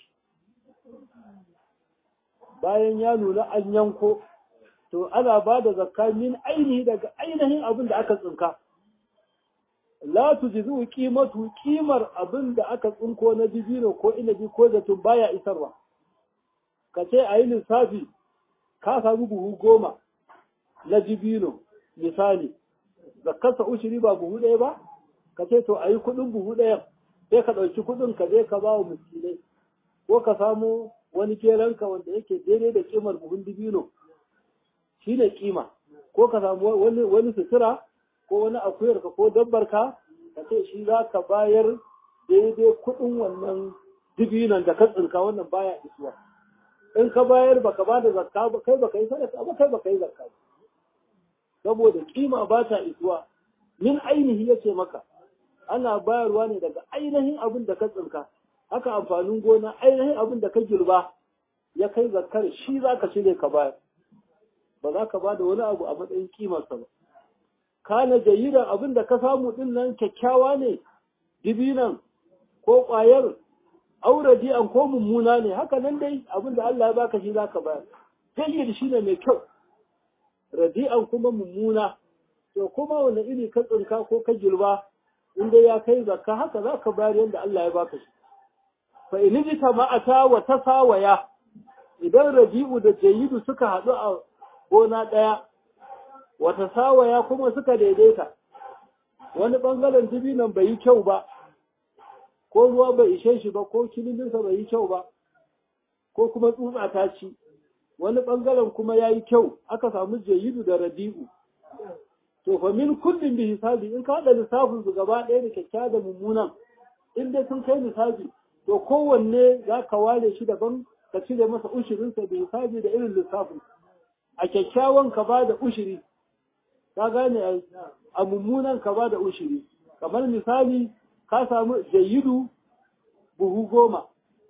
Bayan ya nuna an yanko, to ana ba da zakka min ainihi daga ainihin abin da aka tsinka la tujzu qimatu qimar abin da aka tsinko na dibino ko inabi ko zatun baya isarwa ka ce a yi lissafi ka samu buhu goma na dibino misali zakkarsa ushiri ba buhu ɗaya ba ka ce to a yi kuɗin buhu ɗaya sai ka ɗauki kuɗin ka je ka ba wa miskinai ko ka samu wani keranka wanda yake daidai da kimar buhun dibino shi ne kima ko ka samu wani wani sutura ko wani akuyarka ko dabbarka ka ce shi za ka bayar daidai kuɗin wannan dibinan da ka tsinka wannan baya isuwa in ka bayar baka ba da zakka ba kai baka yi sadaka ba kai baka yi zakka ba saboda kima ba ta isuwa min ainihi yace maka ana bayarwa ne daga ainihin abin da ka tsinka haka amfanin gona ainihin abin da ka girba ya kai zakkar shi za ka cire ka bayar ba za ka ba da wani abu a matsayin kimarsa ba kana jayiran abin da ka samu din nan kyakkyawa ne dibinan ko ƙwayar auraji an ko mummuna ne haka nan dai abin da Allah ya baka shi zaka bayar jayyid shine mai kyau radi'an kuma mummuna to kuma wani iri ka tsinka ko ka girba inda ya kai zakka haka zaka bayar yadda Allah ya baka shi fa in jita ma'ata wa tasawaya idan rabi'u da jayidu suka haɗu a gona ɗaya wa tasawaya kuma suka daidaita wani ɓangaren dibinan bai yi kyau ba ko ruwa bai ishe shi ba ko kiliminsa bai yi kyau ba ko kuma tsutsa ta ci wani ɓangaren kuma ya yi kyau aka samu jayidu da rabi'u to fa min kullum bi hisabi in ka haɗa lissafin su gaba ɗaya da kyakkyawa da mummunan in dai sun kai lissafi to kowanne za ka ware shi daban ka cire masa ushirinsa da hisabi da irin lissafin a kyakkyawan ka ba da ushiri ka gane a mummunan ka ba da ushiri kamar misali ka samu jayidu buhu goma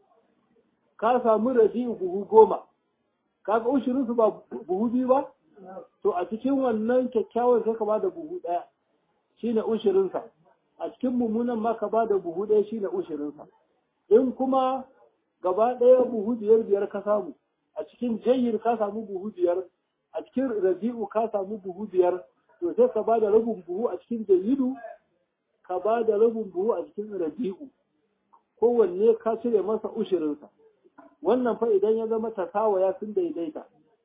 ka samu rabi'u buhu goma kaga ushirinsu ba buhu biyu ba to a cikin wannan kyakkyawan sai ka ba da buhu ɗaya shine ushirinsa a cikin mummunan ma ka ba da buhu ɗaya shine ushirinsa in kuma gaba ɗaya buhu biyar biyar ka samu a cikin jayyir ka samu buhu biyar a cikin rabi'u ka samu buhu biyar to sai ka ba da rabin buhu a cikin jayyidu ka ba da rabin buhu a cikin rabi'u kowanne ka cire masa ushirinsa wannan fa idan ya zama tasawaya sun daidaita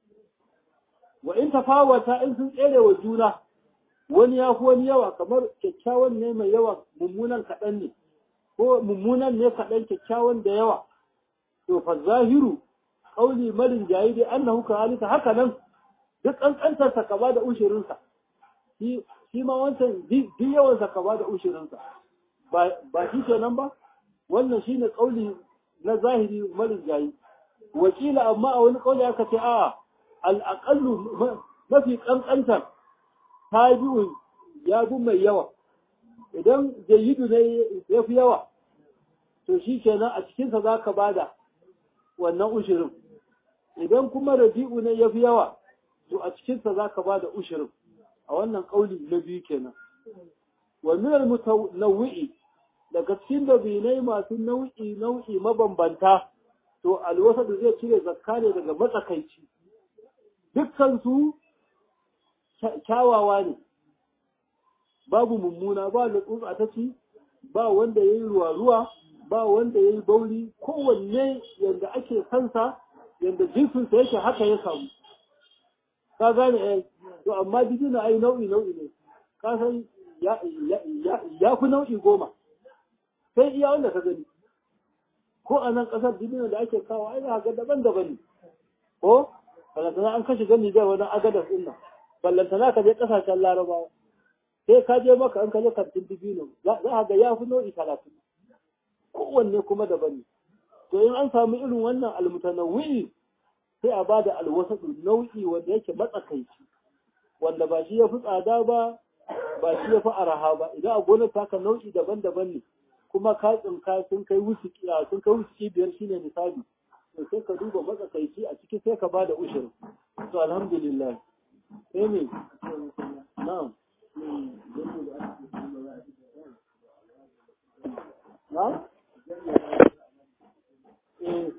wa in tafawata in sun tsere wa juna wani ya fi wani yawa kamar kyakkyawan ne mai yawa mummunan kaɗan ne ko mummunan ne kaɗan kyakkyawan da yawa to fa zahiru ƙauli marin jayi dai annahu ka halika haka nan duk ƙanƙantarsa ka ba da ushirinsa shi ma wancan duk yawansa ka ba da ushirinsa ba shi kenan ba wannan shine ƙauli na zahiri marin jayi wakila amma a wani ƙauli aka ce a'a al'aƙallu mafi ƙanƙantar ta biyu ya bi mai yawa idan jayidu ne ya fi yawa to shi kenan a cikinsa za ka ba da wannan ushirin idan kuma rabi'u ne ya fi yawa to a cikinsa za ka ba da ushirin a wannan ƙauli na biyu kenan wa minal mutanawwi'i daga cikin dabinai masu nau'i nau'i mabambanta to alwasa da zai cire zakka ne daga matsakaici dukkansu kyawawa ne babu mummuna ba da tsutsa ta ci ba wanda ya yi ruwa-ruwa ba wanda ya yi bauri kowanne yadda ake kansa yadda jinsinsa yake haka ya samu ka gane eh to amma dijina ai nau'i nau'i ne ka san ya fi nau'i goma sai iya wanda ka gani ko a nan ƙasar dijina da ake kawo ai za ga daban-daban ne ko ballantana an kashe gani zai wani agadas ɗin nan ballantana ka je ƙasashen larabawa sai ka je maka an ka je kantin dibino za a ga ya fi nau'i talatin kowanne kuma daban ne to in an samu irin wannan almutanawwi sai a ba da alwasatu nau'i wanda yake matsakaici wanda ba shi ya fi tsada ba ba shi ya fi araha ba idan a gonar taka nau'i daban-daban ne kuma ka tsinka sun kai wusuki sun kai wusuki biyar shine misali to sai ka duba matsakaici a ciki sai ka ba da ushir to alhamdulillah sai me na'am na'am eh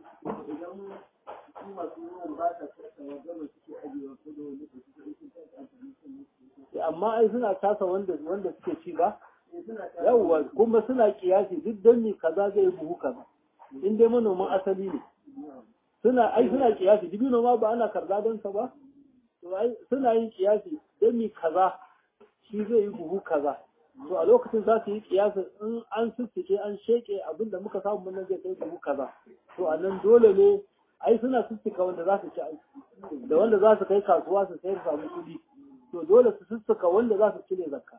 amma ai suna tasa wanda wanda suke ci ba yawwa kuma suna kiyasi duk don ne kaza zai buhu kaza in dai manoman asali ne suna ai suna kiyasi dibino ma ba ana karza don sa ba to ai suna yin kiyasi don mi kaza shi zai yi buhu kaza to a lokacin za su yi kiyasi in an sussuke an sheke abin da muka samu nan zai kai buhu kaza to a nan dole ne ai suna sussuka wanda za su ci aiki da wanda za su kai kasuwa su sayar samu kuɗi to dole su sussuka wanda za su cire zakka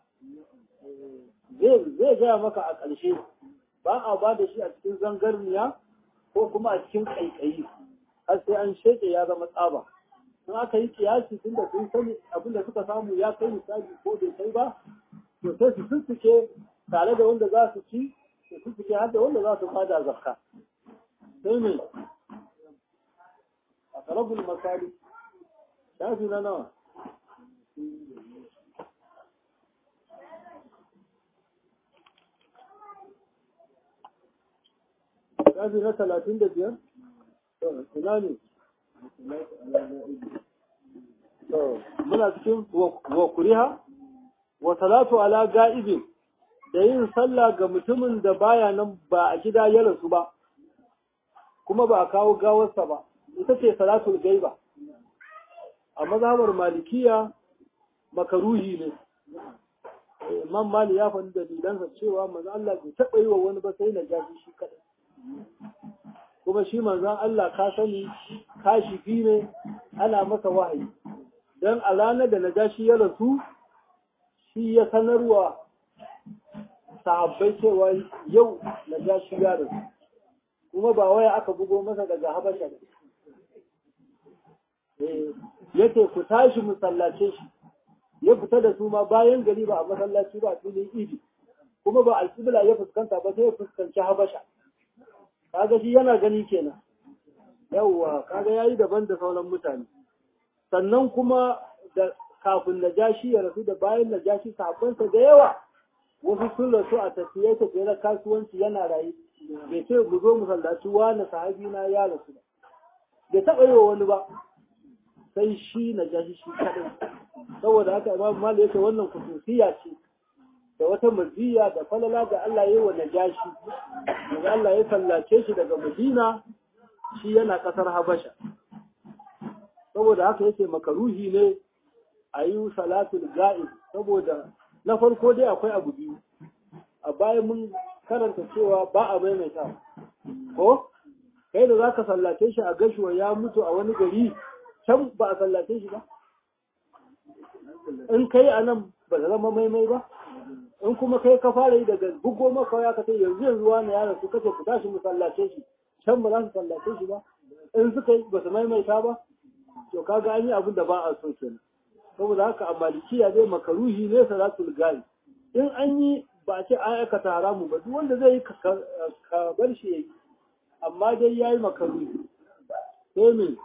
zai gaya maka a ƙarshe ba a ba da shi a cikin zangarniya ko kuma a cikin ƙaiƙayi har sai an sheke ya zama tsaba in aka yi kiyasi tun da sun sani abin da suka samu ya kai misali ko bai kai ba to sai su sussuke tare da wanda za su ci su sussuke har da wanda za su bada zakka sai me a karabul masali shafi na nawa shafi na talatin da biyar ina ne muna cikin wa kuriha wa salatu ala ga'ibin da yin sallah ga mutumin da baya nan ba a gida ya rasu ba kuma ba a kawo gawarsa ba ita ce salatul gaiba a mazhabar malikiya makaruhi ne imam mali ya faɗi dalilansa cewa manzo Allah bai taɓa yi wa wani ba sai na jaji shi kaɗai kuma shi manzon Allah ka sani kashifi ne ana masa wahayi dan a ranar da najashi ya rasu shi ya sanarwa sahabbai cewa yau najashi ya rasu kuma ba waya aka bugo masa daga habasha da yace ku tashi mu sallace shi ya fita da su ma bayan gari ba a masallaci ba a filin idi kuma ba alƙibla ya fuskanta ba sai ya fuskanci habasha kaga shi yana gani kenan yawwa kaga yayi daban da sauran mutane sannan kuma da kafin najashi ya rasu da bayan najashi sahabbansa da yawa wasu sun rasu a tafiye tafiye na kasuwanci yana rayu bai ce mu zo mu sallaci wani sahabi na ya rasu ba bai taɓa yi wa wani ba sai shi najashi shi kaɗai saboda haka imam mali yake wannan kususiya ce da wata maziya da falala da Allah ya yi wa najashi daga Allah ya sallace shi daga Madina shi yana ƙasar Habasha saboda haka yake makaruhi ne a yi salatul ga'ib saboda na farko dai akwai abu biyu a bayan mun karanta cewa ba a maimaita ko kai da zaka sallace shi a gashuwa ya mutu a wani gari can ba a sallace shi ba in kai a nan ba da zama maimai ba in kuma kai ka fara yi daga bugo maka ya kace yanzu yanzu wani yaron su kace ku tashi mu sallace shi can ba za su sallace shi ba in suka yi ba su maimaita ba to kaga an yi abin da ba a so kenan saboda haka a malikiya zai makaruhi ne salatul gari in an yi ba a ce an aikata haramu ba duk wanda zai yi ka bar shi yayi amma dai yayi makaruhi sai me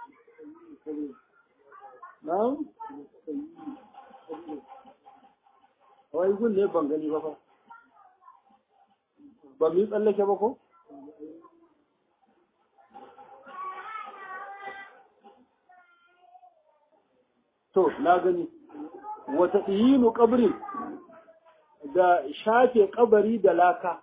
na'am wai gun ne ban gani ba fa ba mu yi tsallake ba ko to na gani wata iyinu kabrin da shafe kabari da laka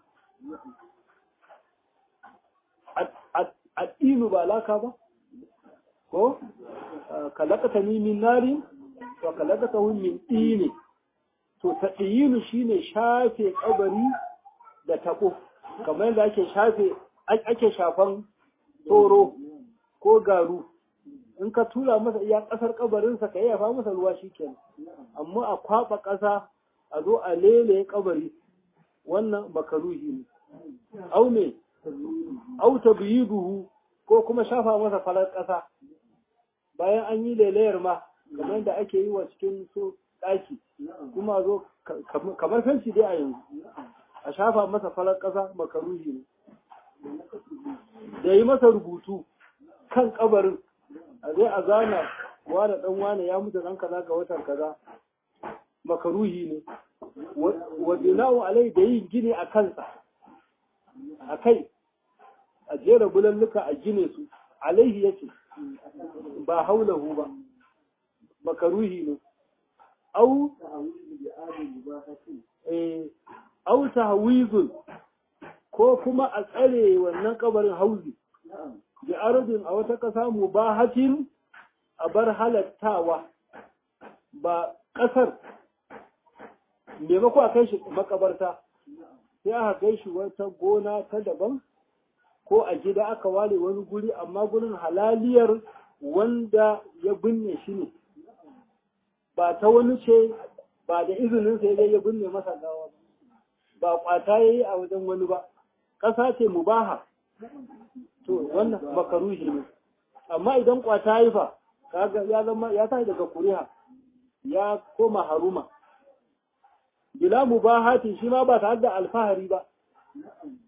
addinu ba laka ba ko kalakata ni min nari wa kalakata min ini to taɗiyinu shine shafe kabari da taɓo kamar yadda ake shafe ake shafan tsoro ko garu in ka tura masa iya ƙasar kabarinsa ka yafa masa ruwa shikenan amma a kwaɓa ƙasa a zo a lele kabari wannan makaruhi ne au me au tabyiduhu ko kuma shafa masa farar ƙasa bayan an yi lelayar ma kamar yadda ake yi wa cikin so ɗaki kuma zo kamar fenci dai a yanzu a shafa masa farar ƙasa makaruhi ne da yi masa rubutu kan kabarin a zai a zana wane ɗan wane ya mutu ɗan kaza ga watan kaza makaruhi ne wa bina'u alai da yin gini a kansa a kai a jera bulalluka a gine su alaihi yake ba haulahu ba makaruhi ne au au tahwizun ko kuma a tsare wannan kabarin hauzi bi ardin a wata kasa mubahatin a bar halattawa ba kasar maimako a kai shi makabarta sai aka kai shi wata gona ta daban ko a gida aka ware wani guri amma gurin halaliyar wanda ya binne shi ne ba ta wani ce ba da izinin sai dai ya binne masa gawa ba kwata ya yi a wajen wani ba ƙasa ce mubaha to wannan makaruhi ne amma idan kwata yi fa kaga ya zama ya tashi daga kuriha ya koma haruma bila mubahatin shi ma ba tare da alfahari ba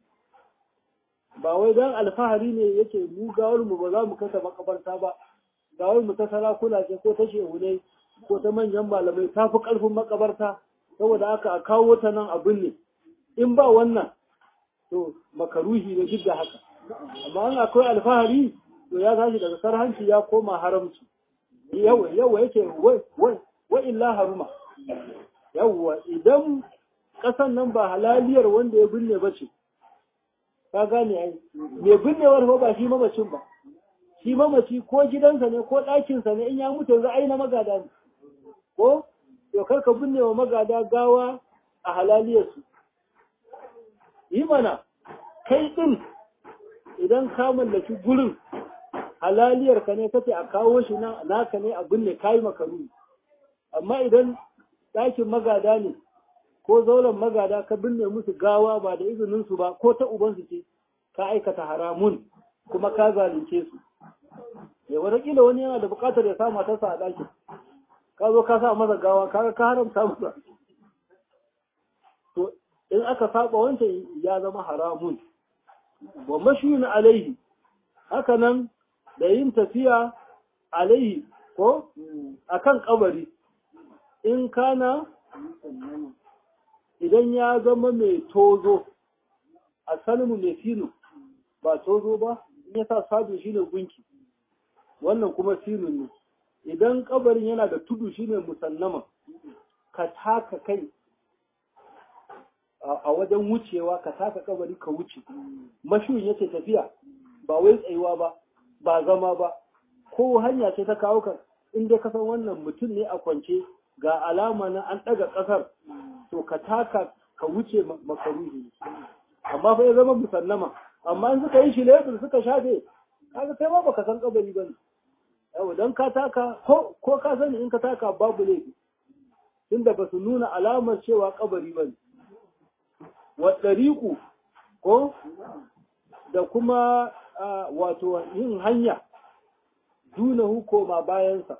ba wai dan alfahari ne yake mu gawar mu ba za mu kasa makabarta ba ga wai mu ta sarakuna ce ko ta shehunai ko ta manyan malamai ta fi ƙarfin makabarta saboda haka a kawo ta nan abin ne in ba wannan to makaruhi ne duk da haka amma an akwai alfahari to ya tashi daga sarhanci ya koma haramci yawa yawa yake wai wai wa illa haruma yawa idan ƙasan nan ba halaliyar wanda ya binne ba ce ka gane ai mai binnewar fa ba shi mamacin ba shi mamaci ko gidansa ne ko ɗakinsa ne in ya mutu yanzu ai na magada ne ko to kar ka binne wa magada gawa a halaliyarsu yi mana kai ɗin idan ka mallaki gurin halaliyar ka ne kace a kawo shi nan naka ne a binne kai makaru amma idan ɗakin magada ne ko zauren magada ka binne musu gawa ba da izinin su ba ko ta ubansu ce ka aikata haramun kuma ka zalunce su ya wataƙila wani yana da buƙatar ya sa matarsa a ɗakin ka zo ka sa masa gawa ka ka haramta masa to in aka saba wancan ya zama haramun wa mashiyun alaihi haka nan da yin tafiya alaihi ko akan kabari in kana idan ya zama mai tozo a salmu mai sinu ba tozo ba in ya sa sabi shine gunki wannan kuma sinun ne idan kabarin yana da tudu shine musannama ka taka kai a wajen wucewa ka taka kabari ka wuce mashuyin yace tafiya ba wai tsayuwa ba ba zama ba ko hanya ce ta kawo ka in dai ka san wannan mutum ne a kwance ga alama na an ɗaga ƙasar to ka taka ka wuce makaruhi amma fa ya zama musannama amma in suka yi shi lebur suka shafe kaga kai ma baka san kabari bane yau dan ka taka ko ko ka sani in ka taka babu laifi tunda ba su nuna alamar cewa kabari bane wa dariku ko da kuma wato yin hanya dunahu koma bayansa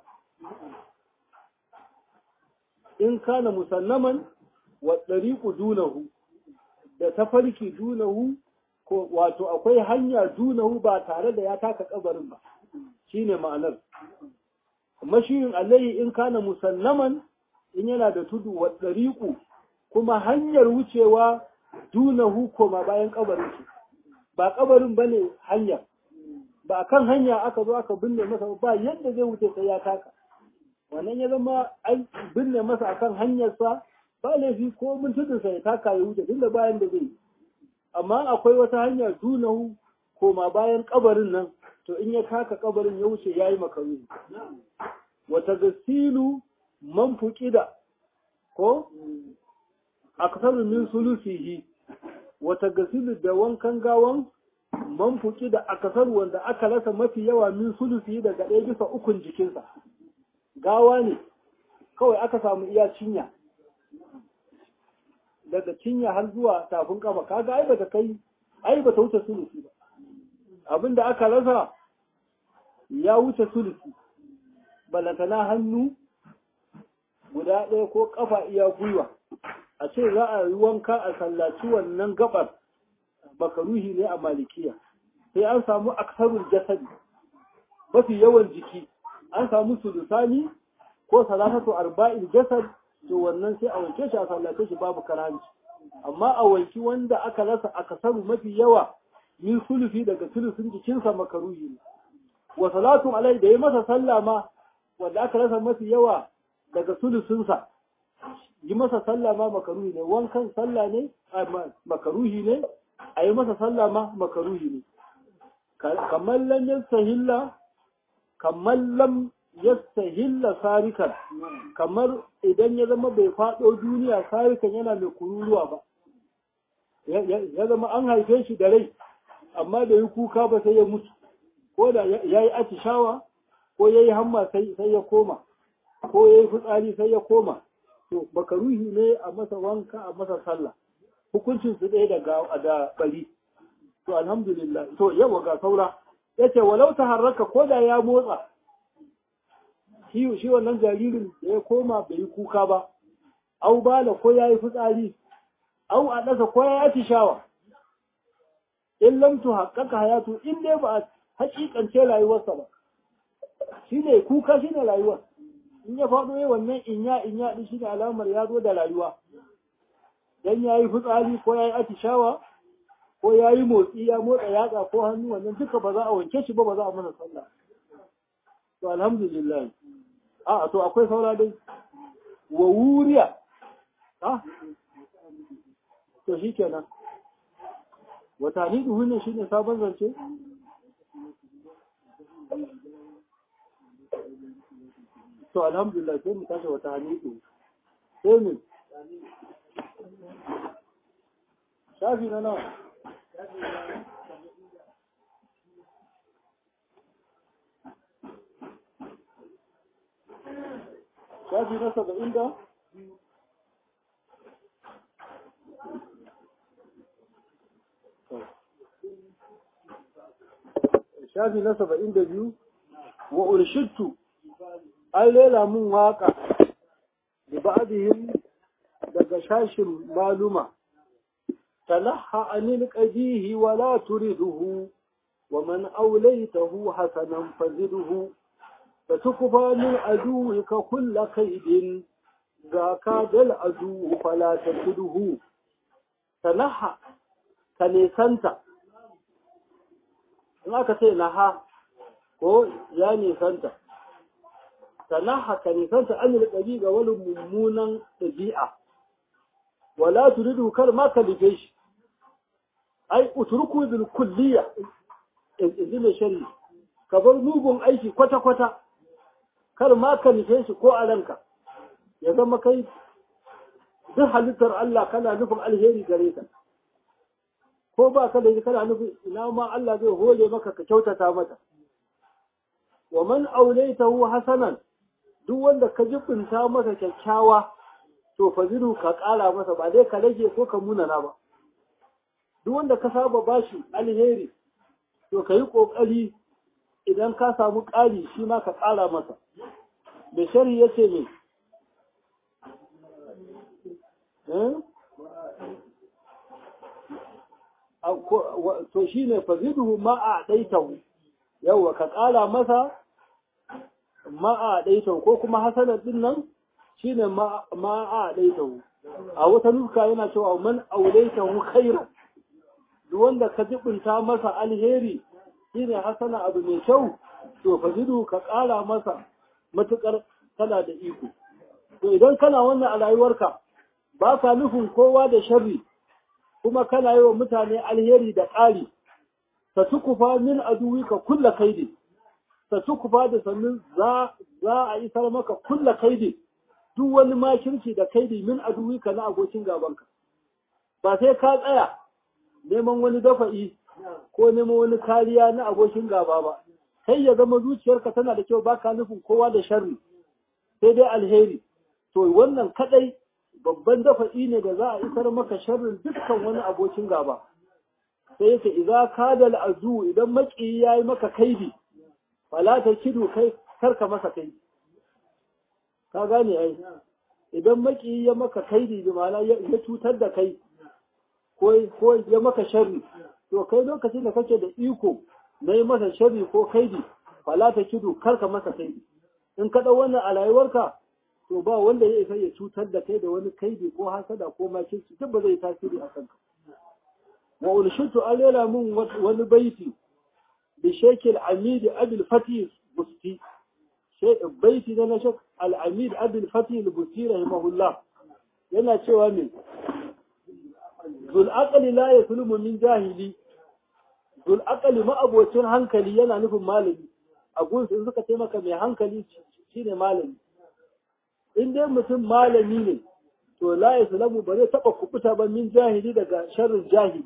in kana musallaman wa dariku dunahu da tafarki dunahu ko wato akwai hanya dunahu ba tare da ya taka kabarin ba shine ma'anar mashiyin alayhi in kana musallaman in yana da tudu wa dariku kuma hanyar wucewa dunahu koma bayan kabarin shi ba kabarin bane hanya ba kan hanya aka zo aka binne masa ba yadda zai wuce sai ya taka wannan ya zama an binne masa akan hanyarsa ba laifi ko mun tudunsa ya taka ya wuce tunda bayan da zai amma akwai wata hanya dunahu koma bayan kabarin nan to in ya taka kabarin ya wuce yayi makaru wata gasilu man fuqida ko aksaru min sulusihi wata gasilu da wankan gawan man fuki da akasar wanda aka rasa mafi yawa min sulusi daga ɗaya bisa ukun jikinsa gawa ne kawai aka samu iya cinya daga cinya har zuwa tafin kafa kaga ai bata kai ai bata wuce sulusi ba abinda aka rasa ya wuce sulusi balantana hannu guda ɗaya ko kafa iya gwiwa a ce za a yi wanka a sallaci wannan gabar makaruhi ne a malikiya sai an samu aksarul jasadi mafi yawan jiki an samu sulusani ko salatatu arba'il jasad to wannan sai a wanke shi a sallace shi babu karanci amma a wanki wanda aka rasa akasaru mafi yawa min sulufi daga sulusun jikinsa makaruhi ne wa salatu alai da ya masa sallah ma wanda aka rasa mafi yawa daga sulusunsa yi masa sallah ma makaruhi ne wankan sallah ne makaruhi ne a yi masa sallah ma makaruhi ne kamar lam yastahilla kamar lam yastahilla sarikan kamar idan ya zama bai faɗo duniya sarikan yana mai kururuwa ba ya zama an haife shi da rai amma da yi kuka ba sai ya mutu ko da ya yi atishawa ko ya yi hamma sai ya koma ko ya yi fitsari sai ya koma to makaruhi ne a masa wanka a masa sallah hukuncin su ɗaya da da bari to alhamdulillah to yawa ga saura yace walau ta harraka ko da ya motsa shi shi wannan jaririn da ya koma bai yi kuka ba au bala ko yayi fitsari au a dasa ko ya yi shawa in lam tu haqqaqa hayatu in dai ba hakikance rayuwarsa ba shine kuka shine rayuwa in ya faɗo yi wannan inya inya din shine alamar ya zo da rayuwa dan yayi fitsari ko yayi atishawa ko yayi motsi ya motsa yatsa ko hannu wannan duka ba za a wanke shi ba ba za a mana sallah to alhamdulillah a to akwai saura dai wa wuriya ha to shikenan wata ni duhu ne shine sabon zance to alhamdulillah sai mu tashi wata hanidu sai mu shafi na nawa shafi na saba'in da shafi na saba'in da biyu wa urshittu an lela mun waka da ba'dihim daga shashin maluma talaha anil qadihi wa la turiduhu wa man awlaytahu hasanan faziduhu fatukfa min aduwika kull kaidin ga ka dal adu fala takuduhu talaha ka nesanta in aka ce naha ko ya nisanta sannan haka nisanta an yi ɗabi ga wani mummunan ɗabi'a wala turidu kar ma ka lige shi ai uturku bil kulliya in ji mai shari ka bar mugun aiki kwata-kwata kar ma ka nufe shi ko a ranka ya zama kai duk halittar Allah kana nufin alheri gare ka ko ba ka da kana nufin ina ma Allah zai hole maka ka kyautata mata wa man aulaitahu hasanan duk wanda ka jibinta masa kyakkyawa to fazilu ka ƙara masa ba dai ka rage ko ka munana ba duk wanda ka saba bashi alheri to ka yi ƙoƙari idan ka samu ƙari shi ma ka ƙara masa da shari ya ce ne to shi ne fazilu ma a ɗaitahu yauwa ka ƙara masa ma'a ɗaitahu ko kuma hasanar ɗin nan shi ne ma'a ɗaitahu a wata nuska yana cewa man aulaitahu khairan duk wanda ka jibinta masa alheri shi ne hasana abu mai kyau to fazidu ka ƙara masa matuƙar kana da iko to idan kana wannan a rayuwarka ba ka nufin kowa da sharri kuma kana yi wa mutane alheri da ƙari ta tukufa min aduwika kulla kaidi ta tukufa da sannan za a isar maka kulla kaidi duk wani makirci da kaidi min aduwika na abokin gabanka ba sai ka tsaya neman wani dafa'i ko neman wani kariya na abokin gaba ba kai ya zama zuciyarka tana da kyau baka nufin kowa da sharri sai dai alheri to wannan kadai babban dafa'i ne da za a isar maka sharrin dukkan wani abokin gaba sai yake idza kada al'adu idan maki yayi maka kaidi fala ta kidu kai karka masa kaidi ka gane ai idan maki ya maka kaidi bi ma'ana ya cutar da kai ko ko ya maka sharri to kai lokacin da kake da iko na yi masa sharri ko kaidi fala ta kidu karka masa kaidi in ka dau wannan a rayuwarka to ba wanda ya isa ya cutar da kai da wani kaidi ko hasada ko makirci duk ba zai tasiri a kanka wa unshitu alela mun wani baiti bi shekil amid abil fatih busti baiti na shek al-amid abil fatih busti rahimahullah yana cewa min zul aqli la yaslumu min jahili zul aqli ma abocin hankali yana nufin malami a gunsu in suka taimaka mai hankali shine malami in dai mutum malami ne to la yaslamu ba zai taba kubuta ba min jahili daga sharrin jahili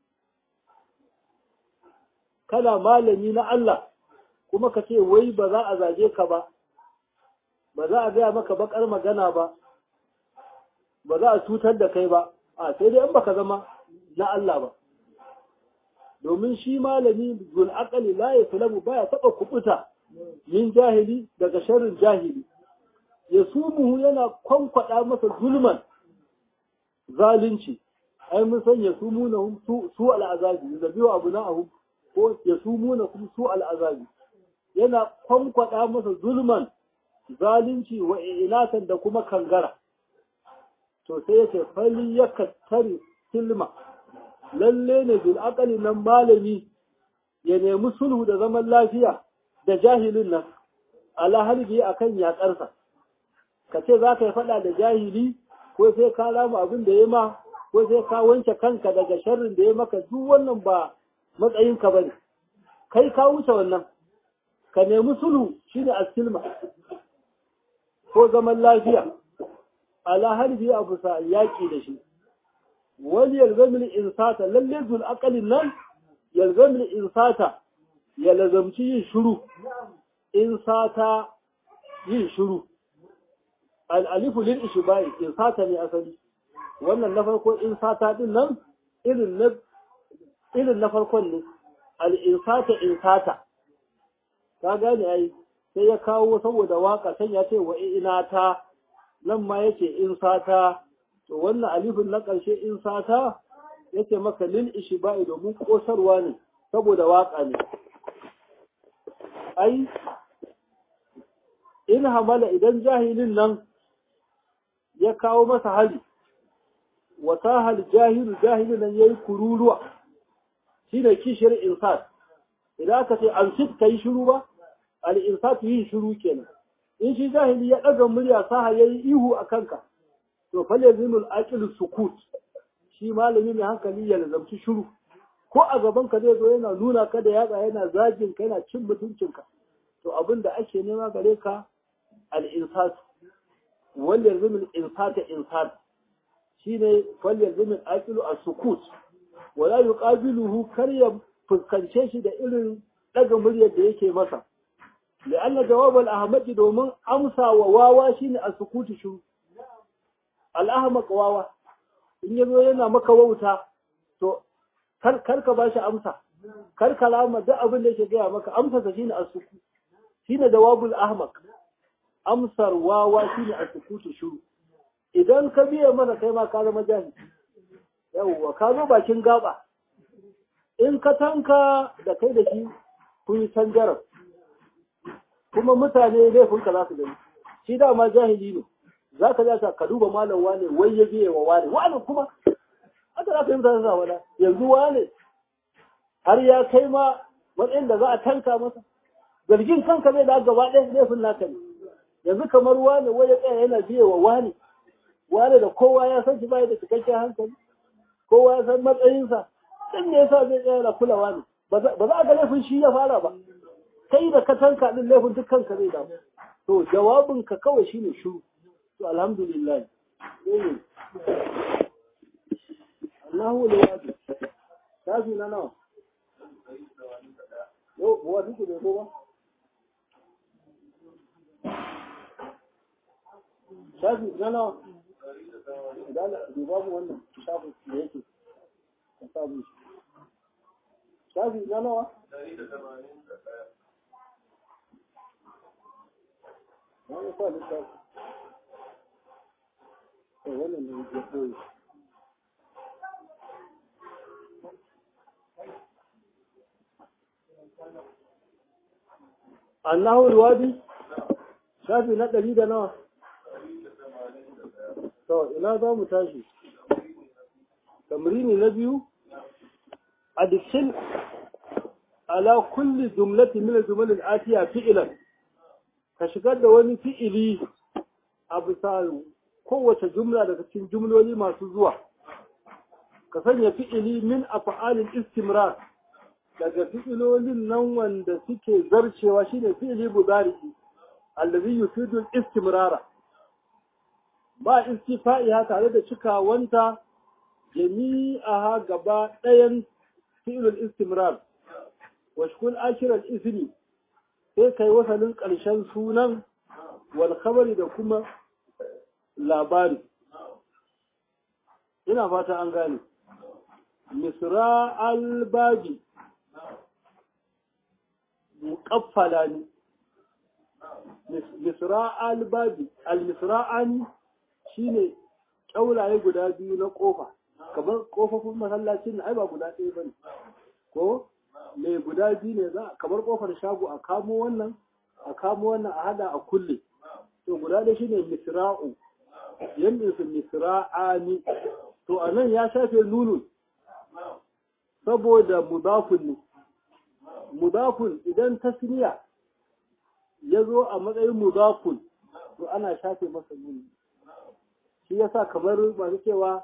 kana malami na Allah kuma ka ce wai ba za a zage ka ba ba za a gaya maka bakar magana ba ba za a cutar da kai ba a sai dai in baka zama na Allah ba domin shi malami zul aqali la yaslamu baya taba kubuta min jahili daga sharrin jahili ya sumuhu yana kwankwada masa zulman zalunci ai mun san ya sumu na su su al'azabi da biyo abu na ahu ko ya sumu na kuma su al'azabi yana kwankwada masa zulman zalunci wa ilatan da kuma kangara to sai yace fali ya kattari silma lalle ne bil aqali nan malami ya nemi sulhu da zaman lafiya da jahilin nan ala halbi akan yakarsa ka ce za ka yi faɗa da jahili ko sai ka rama abin da ya ma ko sai ka wanke kanka daga sharrin da ya maka duk wannan ba matsayinka ba ne kai ka wuce wannan ka nemi sulhu shine asilma ko zaman lafiya ala harbi abu sa yaƙi da shi wani yalzamil insata lalle zul aqalin nan yalzamil insata ya lazamci yin shuru insata yin shuru al'alifu lil ishbai insata ne asali wannan na farko insata din nan irin na irin na farkon ne al'insata insata ka gane ai sai ya kawo saboda waka can ya ce wa ina ta nan ma yace insata to wannan alifin na ƙarshe insata yace maka lil ishbai domin kosarwa ne saboda waka ne ai in hamala idan jahilin nan ya kawo masa hali wata hal jahilu jahilin nan yayi kururuwa shine kishiyar insat idan aka ce an sit kai shiru ba al insat yi shiru kenan in shi jahili ya daga murya saha yayi ihu a kanka to fal yazimul aqil sukut shi malami mai hankali ya lazamci shiru ko a gaban ka zai zo yana nuna ka da yatsa yana zagin ka yana cin mutuncinka to abin da ake nema gare ka al insat wal yazimul insata insat shine fal yazimul aqilu as-sukut wala yuqabiluhu kar ya fuskance shi da irin daga muryar da yake masa لأن جواب الأحمد domin amsa wa wawa shine a sukutu shu al-ahmaq wawa in yazo yana maka wauta to kar kar ka bashi amsa kar kalama duk abin da yake gaya maka amsa sa shine as-sukut shine jawabul ahmaq amsar wawa shine as-sukutu shu idan ka biye mana kai ma ka zama jahili yawwa ka zo bakin gaba in ka tanka da kai da shi kun yi tangarar kuma mutane laifinka za su gani shi dama jahili ne za ka za ka duba malam wane wai ya biye wa wane wane kuma haka za ka yi mutane sa wala yanzu wane har ya kai ma matsayin da za a tanka masa zargin kanka zai da gaba ɗaya laifin naka ne yanzu kamar wane wai ya tsaya yana biye wa wane wane da kowa ya san shi bai da cikakken hankali kowa ya san matsayinsa din ne yasa zai tsaya da kulawa ne ba za a ga laifin shi ya fara ba kai da ka tanka din laifin dukkan ka zai damu to jawabin ka kawai shine shiru to alhamdulillah Allahu lawadi tafi na nawa yo buwa duk da ko ba shafi na nawa idan duba mu wannan shafi da yake ka samu shafi na nawa wani sa littafi to wannan ne ya koyi annahu alwadi shafi na ɗari da nawa to ina za mu tashi tamrini na biyu adikil ala kulli jumlatin min al-jumal al-atiya fi'lan ka shigar da wani fi'ili a bisa kowace jumla daga cikin jumloli masu zuwa ka sanya fi'ili min af'alil istimrar daga fi'ilolin nan wanda suke zarcewa shine fi'ili budari allazi yufidu al-istimrara ba istifa'iha tare da cikawanta jami'aha gaba ɗayan fi'ilul istimrar wa shkul akhiral ismi sai kai wasalin ƙarshen sunan wal khabari da kuma labari ina fata an gane misra al-baji muqaffala ne misra al-baji al-misra'ani shine kyaulaye guda biyu na kofa kamar kofofin masallacin ai ba guda ɗaya bane ko mai guda biyu ne za kamar kofar shago a kamo wannan a kamo wannan a hada a kulle to guda da shine misra'u yanda su misra'ani to anan ya shafe nunun saboda mudafun ne mudafun idan tasniya ya zo a matsayin mudafun to ana shafe masa nuni shi yasa kamar masu cewa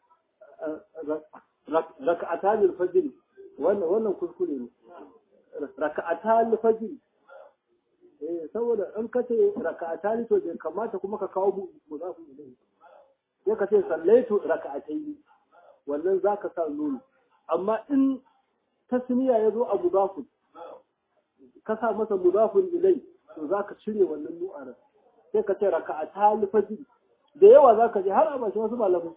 raka'atanil fajr wannan wannan kuskure ne raka'atanil fajr eh saboda in ka ce raka'atani to bai kamata kuma ka kawo mudafu ilayhi sai ka ce sallaitu raka'ataini wannan zaka sa nuni amma in tasniya ya zo a mudafu ka sa masa mudafun ilai to zaka cire wannan nu'ara sai ka ce raka'atanil fajr da yawa zaka je har a bashi wasu malamai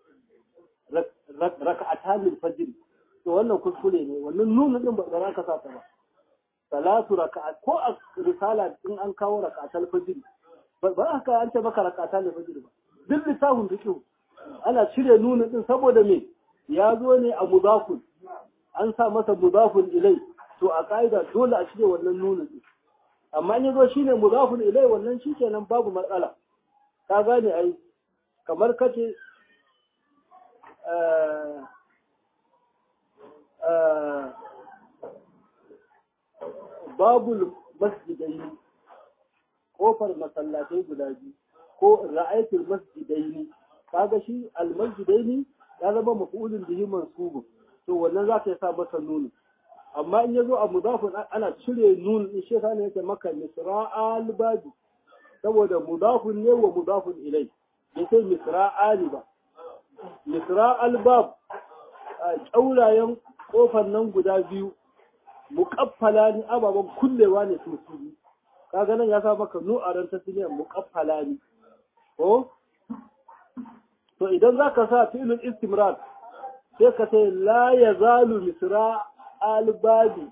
raka'atan fajr to wannan kuskure ne wannan nunu din ba za ka sa ta ba salatu raka'at ko a risala in an kawo raka'atal fajr ba ba ka an ce maka raka'atal fajr ba duk lissafin fiqh ana cire nunu din saboda me ya zo ne a mudafun an sa masa mudafun ilai to a ka'ida dole a cire wannan nunu din amma in yazo shine mudafun ilai wannan shikenan babu matsala ka gane ai kamar kace babul masjidaini kofar masallatai guda biyu ko ra'aitul masjidaini kaga shi almasjidaini ya zama maf'ulun bihi mansubun to wannan za ka sa masa nuni amma in yazo a mudafun ana cire nun in shi yasa ne yake maka misra'al babi saboda mudafun ne wa mudafun ilai bai sai misra'ali ba misra albab ƙaurayen ƙofar nan guda biyu muƙaffala ni ababen kullewa ne su su kaga nan ya sa maka nu'aran tasniyar muƙaffala ni ko to idan za ka sa filin istimrar sai ka ce la ya zalu misra albabi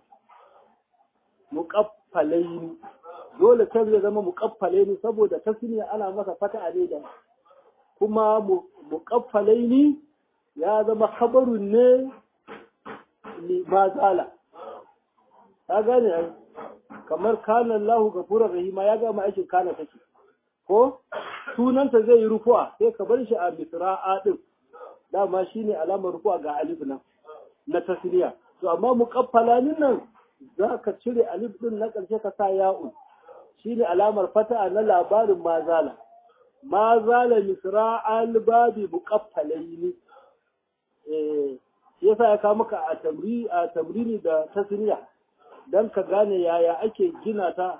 muƙaffalaini dole kan zai zama muƙaffalaini saboda tasniya ana masa fata ne da kuma muƙaffalaini ya zama khabarun ne ma zala ta gane ai kamar kana Allahu gafurur rahima ya gama aikin kana take ko sunanta zai yi rufu'a sai ka bar shi a misra'a din dama shine alamar rufu'a ga alif nan na tasniya to amma muqaffalanin nan zaka cire alif din na ƙarshe ka sa ya'un shine alamar fata'a na labarin mazala ma zala misra'al babi muqaffalaini eh yasa ya kawo maka a tamri a tamrini da tasniya dan ka gane yaya ake gina ta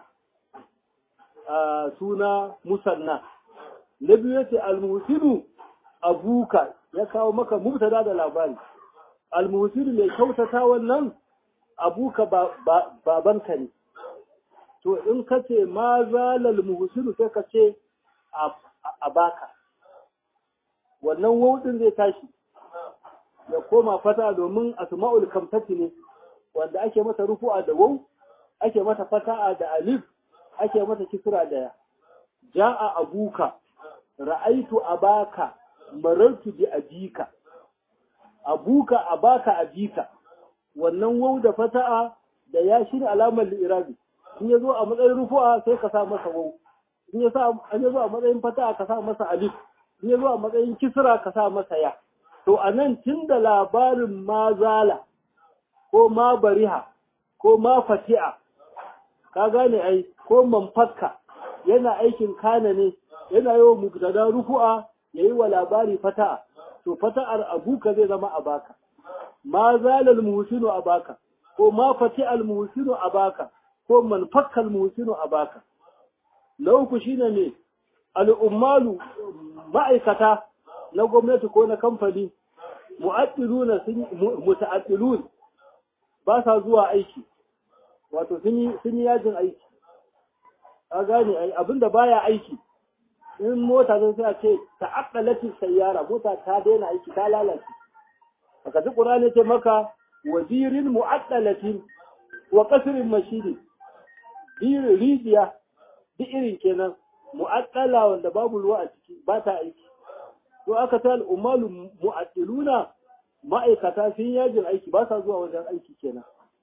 a suna musanna na biyu yace al-muhsinu abuka ya kawo maka mubtada da labari al-muhsinu mai kyautata wannan abuka babanka ne to in ka ce ma zalal muhsinu sai ka ce a baka wannan wudin zai tashi ya koma fata domin asma'ul kamtati ne wanda ake mata rufu'a da waw ake mata fata'a da alif ake mata kisra da ya ja'a abuka ra'aitu abaka marartu bi abika abuka abaka abika wannan waw da fata'a da ya shine alamar li'irabi in yazo a matsayin rufu'a sai ka sa masa waw in ya sa an yazo a matsayin fata'a ka sa masa alif in yazo a matsayin kisra ka sa masa ya to anan tunda labarin mazala ko ma bariha ko ma fati'a ka gane ai ko manfakka yana aikin kana ne yana yi wa mubtada rufu'a yayi wa labari fata'a to fata'ar abuka zai zama abaka ma zalal muhsinu abaka ko ma fati'al muhsinu abaka ko man fakkal muhsinu abaka na uku shine ne al'ummalu ma'aikata na gwamnati ko na kamfani mu'addiluna sun muta'addilun ba sa zuwa aiki wato sun yi sun yi yajin aiki a gane ai abinda baya aiki in mota zai sai a ce ta'aqqalati sayyara mota ta daina aiki ta lalace aka ji qur'ani ce maka wazirin mu'addalatin wa qasrin mashidi dir rijiya duk irin kenan mu'addala wanda babu ruwa a ciki ba ta aiki to aka ta al'ummalu mu'addiluna ma'aikata sun yajin aiki ba sa zuwa wajen aiki kenan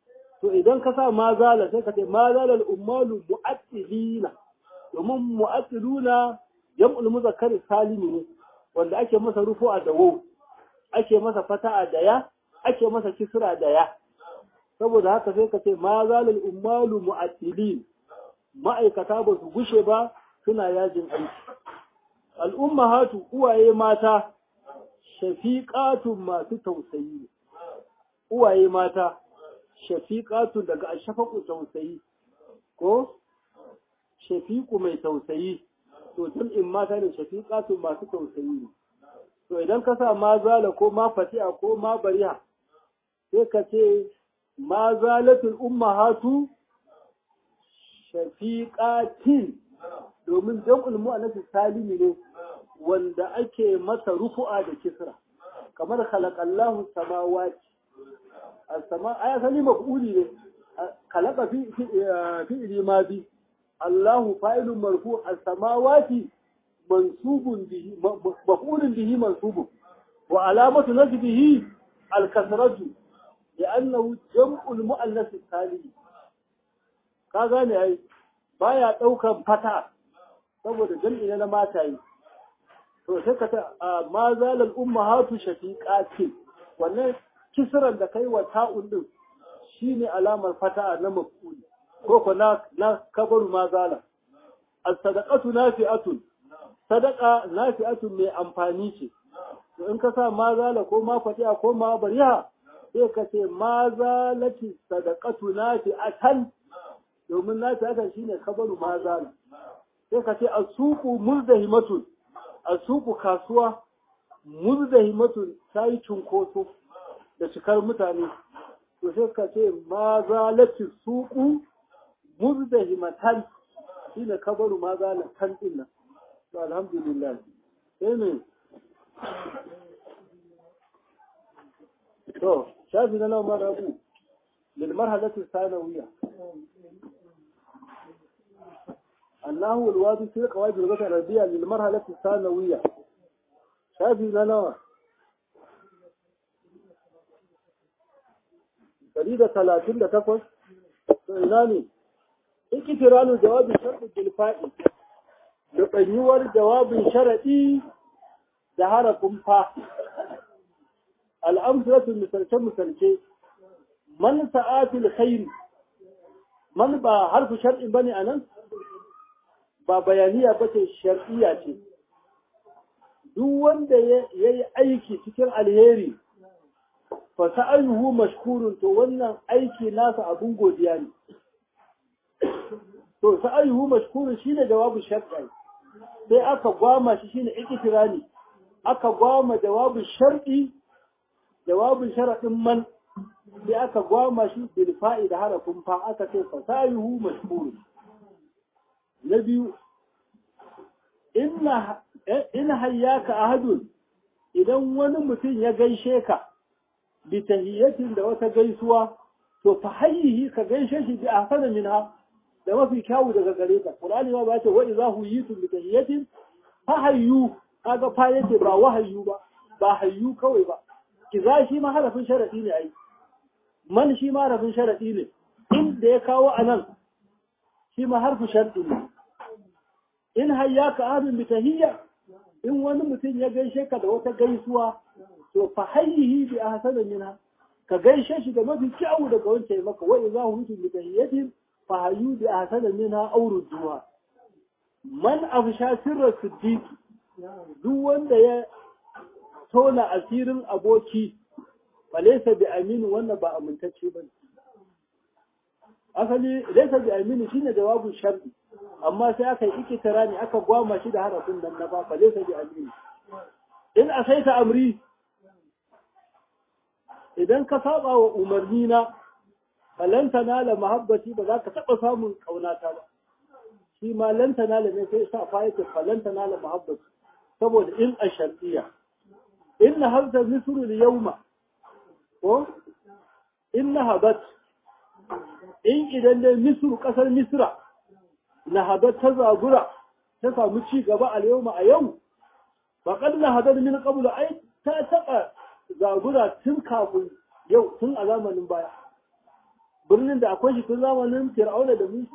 to idan ka sa ma zala sai ka ce ma zala al'ummalu mu'attilina domin mu'attiluna jam'ul muzakkar salimi ne wanda ake masa rufu'a da waw ake masa fata'a da ya ake masa kisra da ya saboda haka sai ka ce ma zalal ummalu mu'attilin ma'aikata ba su gushe ba suna yajin aiki al'ummahatu uwaye mata shafiqatun masu tausayi uwaye mata shafiqatun daga ashfaqu tausayi ko shafiqu mai tausayi to jam'in mata ne shafiqatun masu tausayi to idan ka sa ma zala ko ma fati'a ko ma bariha sai ka ce ma zalatul ummahatu shafiqatin domin jam'ul mu'annas salimi ne wanda ake masa rufu'a da kisra kamar khalaqallahu samawati as-sama aya sani maf'uli ne khalaqa fi fi ma bi Allahu fa'ilun marfu as-samawati mansubun bihi maf'ulun bihi mansubun wa alamatu nasbihi al-kasratu لأنه جمع المؤنث السالم ka gane ai baya daukan fata saboda jam'i na mata yi to sai ka ta ma zalal ummahatu shafiqati wannan kisran da kai wa ta'un din shine alamar fata na maf'ul ko ko na na kabaru ma zala as-sadaqatu nafi'atun sadaqa nafi'atun mai amfani ce to in ka sa ma zala ko ma fatiha ko ma bariha sai ka ce ma zalati sadaqatu nafi'atan domin nafi'atan shine kabaru ma zala sai ka ce asuqu muzdahimatun asuqu kasuwa muzdahimatun sai cunkoso da cikar mutane to sai ka ce ma zalati suqu muzdahimatan shine kabaru ma zalatan din nan to alhamdulillah sai ne to shafi na nawa mara abu للمرحلة الثانوية أنه الواجب في قواعد اللغة العربية للمرحلة الثانوية شافي لنا فريدة ثلاثين لتفش سئلاني اكتران جواب الشرط بالفائل لقنيور جواب شرطي دهاركم فا الأمثلة المسلسة مسلسة man sa'atil khairi man ba harfu shar'in bane anan ba bayaniya bace shar'iyya ce duk wanda yayi aiki cikin alheri fa sa'ayuhu mashkurun to wannan aiki nasa abun godiya ne to sa'ayuhu mashkurun shine jawabu shar'i sai aka gwama shi shine iktirani aka gwama jawabu shar'i jawabin sharadin man sai aka gwama shi bil fa'ida harafin fa aka ce fasayuhu mashhur na biyu inna in hayyaka ahadun idan wani mutum ya gaishe ka bi tahiyatin da wata gaisuwa to fa hayyihi ka gaishe shi bi ahsana minha da mafi kyawu daga gare ka qur'ani ma ba ce wa idza huyitum bi tahiyatin fa hayyu kaga fa yake ba wahayyu ba ba hayyu kawai ba kiza shi ma harafin sharadi ne ai man shi ma harafin sharaɗi ne inda ya kawo a nan shi ma harfi sharaɗi ne in hayya ka abin bi tahiyya in wani mutum ya gaishe ka da wata gaisuwa to fa hayyihi bi ahsana minha ka gaishe shi da mafi kyau daga wancan maka wa idza hutu bi tahiyyatin fa hayyu bi ahsana minha aw rudduha man afsha sirra siddiq duk wanda ya tona asirin aboki falaisa bi aminu wannan ba amintacce ba asali laisa bi aminu shine jawabin shar'i amma sai aka yi ikitara ne aka gwama shi da harafin nan na ba falaisa bi aminu in asaita amri idan ka saba wa umarni na falan tanala mahabbati ba za ka taba samun kaunata ba shi ma lan tanala ne sai sa fayyace falan tanala mahabbati saboda in a shar'iyya inna hadha misru al-yawma ko in nahabat in idan dai misru kasar misra nahabat ta zagura ta samu ci gaba a yau a yau faqad nahadat min qabl ai ta taba zagura tun kafin yau tun a zamanin baya birnin da akwai shi tun zamanin fir'auna da musa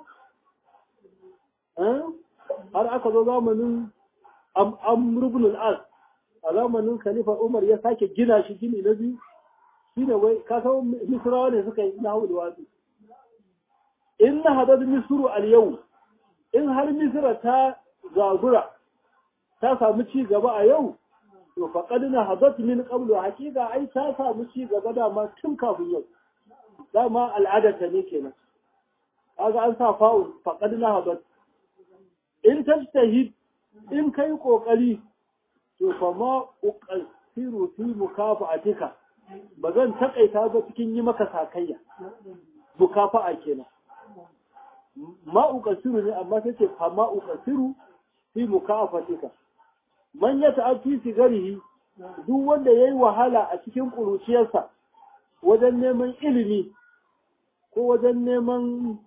har aka zo zamanin amr ibn al-as a zamanin khalifa umar ya sake gina shi gini na biyu shine wai ka san misrawa ne suka yi na haulu wasu in na hadar misru al yau in har misra ta zagura ta samu ci gaba a yau to faqad na hadat min qablu hakika ai ta samu ci gaba da ma tun kafin yau dama al'adar ta ne kenan kaga an sa fa'ul faqad na hadat in tajtahid in kai kokari to fa ma uqasiru fi mukafa'atika ba zan takaita ba cikin yi maka sakayya mukafa'a kenan ma uqasiru ne amma sai ce fa ma uqasiru fi mukafa'atika man ya ta'afi sigarihi duk wanda yayi wahala a cikin kuruciyarsa wajen neman ilimi ko wajen neman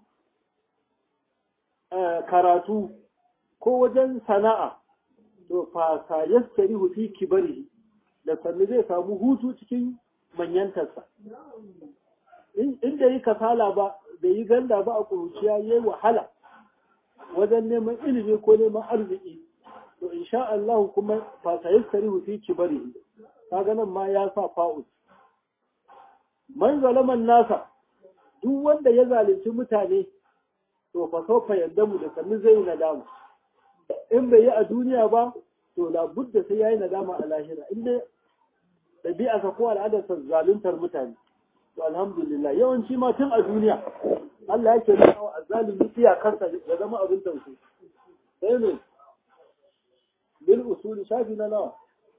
karatu ko wajen sana'a to fa sa yastarihu fi kibarihi da sannu zai samu hutu cikin manyantarsa inda yi kasala ba da yi ganda ba a kuruciya ya yi wahala wajen neman ilimi ko neman arziki to insha Allah kuma fa sa yastarihu fi kibarihi kaga nan ma ya sa fa'ul man zalaman nasa duk wanda ya zalunci mutane to fa sofa yadda mu da sannu zai yi nadama in bai yi a duniya ba to labudda sai ya yi nadama a lahira in dai ɗabi'a ko al'adarsa zaluntar mutane to alhamdulillah yawanci ma tun a duniya Allah yake nuna wa azzalimi iyakarsa ya zama abin tausayi sai ne bil usuli shafi na nawa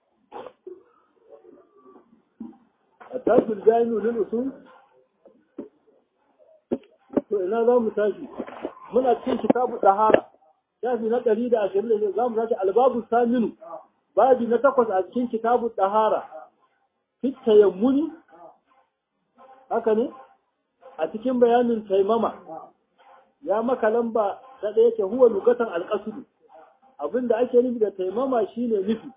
التاج الجامع للأصول to ina za mu tashi muna cikin kitabu dahara shafi na ɗari da ashirin da za mu tashi albabu saminu babi na takwas a cikin kitabu dahara fit tayammuni haka ne a cikin bayanin taimama ya maka lamba ta ɗaya ce huwa lugatan alƙasudu abinda ake nufi da taimama shine nufi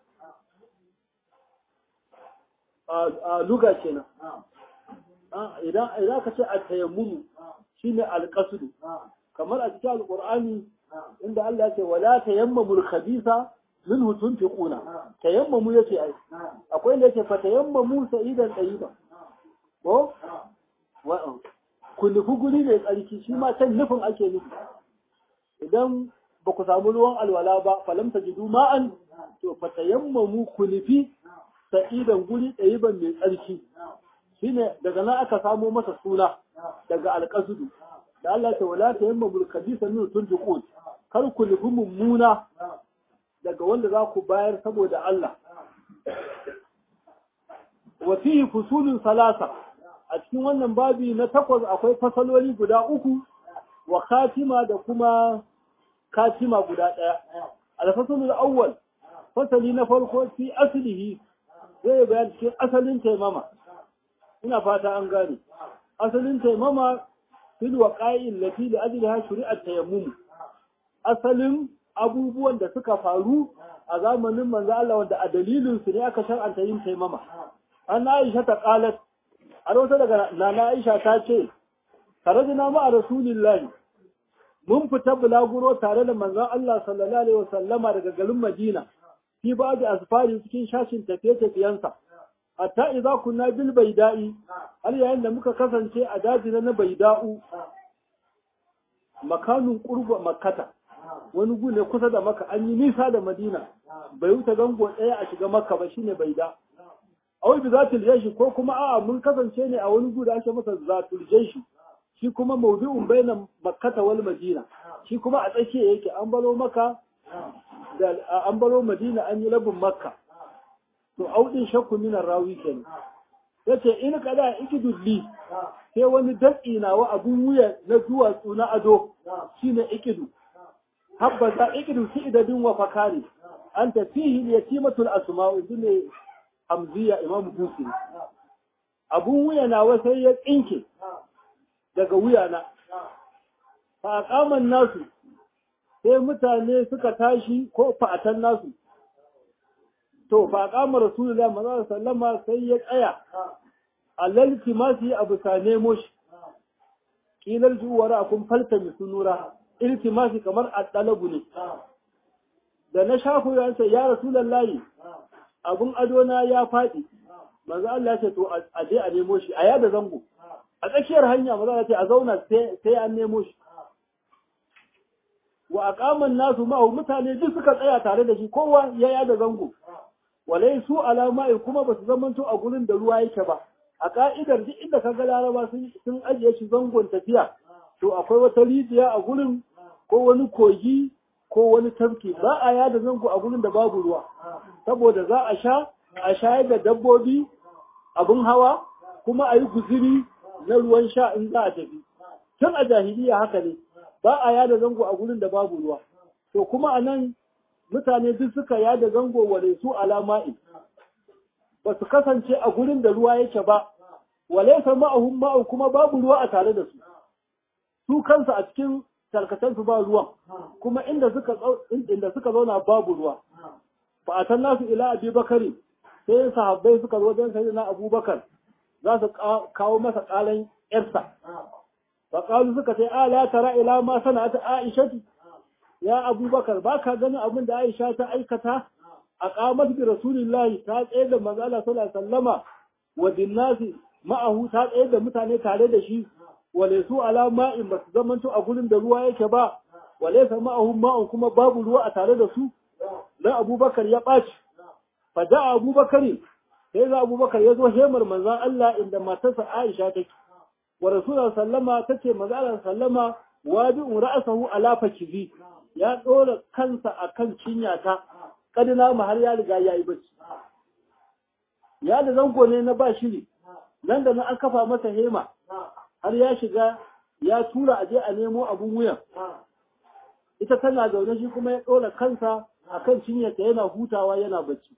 a luga kenan idan idan ka ce a tayammumu shine alqasdu kamar a cikin alqur'ani inda Allah ya ce wala tayammamul khabisa minhu tunfiquna tayammamu yace ai akwai inda yake fa tayammamu sa'idan tayyiba ko wa ku nufi guri mai tsarki shi ma can nufin ake nufi idan ba ku samu ruwan alwala ba falam tajidu ma'an to fa tayammamu ku nufi sa'idan guri ɗayiban mai tsarki shine daga nan aka samo masa suna daga alƙasudu da Allah ta wala ta yamma mulkabisa min tunfiqun kar ku nufi mummuna daga wanda za ku bayar saboda Allah wa fihi fusulun salasa a cikin wannan babi na takwas akwai fasaloli guda uku wa katima da kuma katima guda ɗaya al-fasalul awwal fasali na farko fi aslihi zai bayan cikin asalin taimama ina fata an gane asalin taimama fil waqa'il lati li ajliha shari'at tayammum asalin abubuwan da suka faru a zamanin manzo Allah wanda a dalilin su ne aka shar'anta yin taimama an Aisha ta qalat a wata daga nana Aisha ta ce karajina ma a rasulillahi mun fita bulaguro tare da manzon Allah sallallahu alaihi wasallama daga garin Madina fi ba da asfari cikin shashin tafiye-tafiyensa hatta idza kunna bil baida'i har yayin da muka kasance a daji na baida'u makanun qurba makkata wani gu ne kusa da maka an yi nisa da madina bai wuce gango ɗaya a shiga makka ba shine baida awai bi zatul jaishi ko kuma a'a mun kasance ne a wani gu da ake masa zatul jaishi shi kuma mawdu'un bainan makkata wal madina shi kuma a tsakiya yake an balo maka da an baro madina an yi labin makka to audin shakku min rawi kenan yace in kada ikidulli sai wani datsi na wa abun wuya na duwatsu na ado shine ikidu habbata ikidu fi idadin wa fakari anta fihi yatimatul asma'u dine hamziya imam busi abun wuya na wa sai ya tsinke daga wuya na fa aqaman nasu sai mutane suka tashi ko fa'atan nasu to fa qama rasulullahi sallallahu alaihi wasallama sai ya tsaya alal timasi abu sa nemo shi kilar juwara kun falta mi sunura iltimasi kamar addalabu ne da na shafu ya ce ya rasulullahi abun ado na ya faɗi manzo Allah ya ce to a je a nemo shi a yada zango a tsakiyar hanya manzo Allah ya ce a zauna sai an nemo shi wa aqaman nasu ma'ahu mutane duk suka tsaya tare da shi kowa ya yada zango walai su alama'i kuma ba su zamanto a gurin da ruwa yake ba a ka'idar duk inda ka ga laraba sun ajiye shi zangon tafiya to akwai wata rijiya a gurin ko wani kogi ko wani tafki ba a yada zango a gurin da babu ruwa saboda za a sha a shayar da dabbobi abin hawa kuma a yi guziri na ruwan sha in za a tafi tun a jahiliya haka ne ba a yada zango a gurin da babu ruwa to kuma a nan mutane duk suka yada zango wale su alama'i ba su kasance a gurin da ruwa yake ba wale sa ma'ahum ma'u kuma babu ruwa a tare da su su kansu a cikin tarkacensu ba ruwan kuma inda suka inda suka zauna babu ruwa fa atan nasu ila abi bakari sai sahabbai suka zo wajen sayyidina abubakar za su kawo masa kalan yarsa fa qalu suka ce ala tara ila ma sana'at aishatu ya abubakar ba ka ganin abin da aisha ta aikata a kamar bi rasulillahi ta tsaye da manzo Allah sallallahu alaihi wasallama wa dinnasi ma'ahu ta tsaye da mutane tare da shi wale su ala ma'in ba su zamanto a gurin da ruwa yake ba wale sa ma'ahu ma'un kuma babu ruwa a tare da su dan abubakar ya ɓaci fa da abubakar sai za abubakar ya zo hemar manzon Allah inda matarsa Aisha take wa rasulullah sallama tace manzo Allah sallama wabi'un ra'sahu ala fakizi ya ɗora kansa a kan cinyata ƙadina mu har ya riga ya yi bacci ya da zango ne na ba shiri nan da nan an kafa masa hema har ya shiga ya tura aje a nemo abun wuyan ita tana zaune shi kuma ya ɗora kansa a kan cinyata yana hutawa yana bacci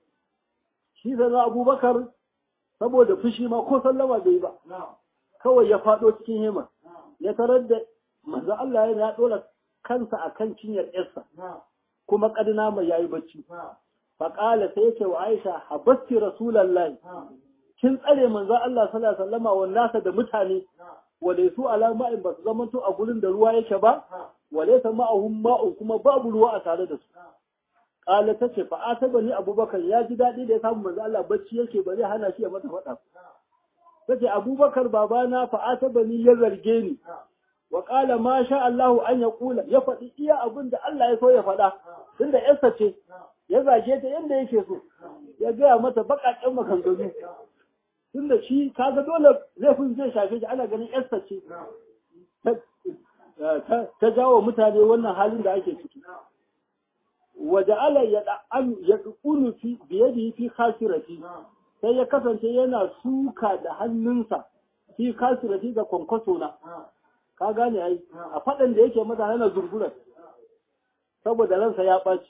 shi sana abubakar saboda fushi ma ko sallama bai ba kawai ya faɗo cikin hema ya tarar da manzo Allah yana ɗora kansa a kan cinyar ‘yarsa, kuma ƙadina mai yayi bacci. Faƙala sai yake wa Aisha, habasti Rasulallah, kin tsare manzo Allah sallallahu alaihi wasallama wa nasa da mutane, wale su alama in ba su zamanto a gurin da ruwa yake ba, wale sa ma'ahum ma'un kuma babu ruwa a tare da su. Ƙala ta ce, fa'a bani Abubakar ya ji daɗi da ya samu manzo Allah bacci yake ba zai hana shi ya mata faɗa. Ta ce, Abubakar babana fa'a bani ya zarge ni, wa ƙala ma sha Allahu an ya ƙula ya faɗi iya abin da Allah ya so ya faɗa tunda yarsa ce ya zage ta yadda yake so ya gaya mata baƙaƙen maganganu tunda shi kaga dole laifin zai shafe shi ana ganin yarsa ce ta jawo mutane wannan halin da ake ciki waje ala ya ya ƙunu fi biyadihi fi khasirati sai ya kasance yana suka da hannunsa fi khasirati ga kwankwaso na ka gane ai a faɗin da yake mata yana zungurar saboda ransa ya ɓaci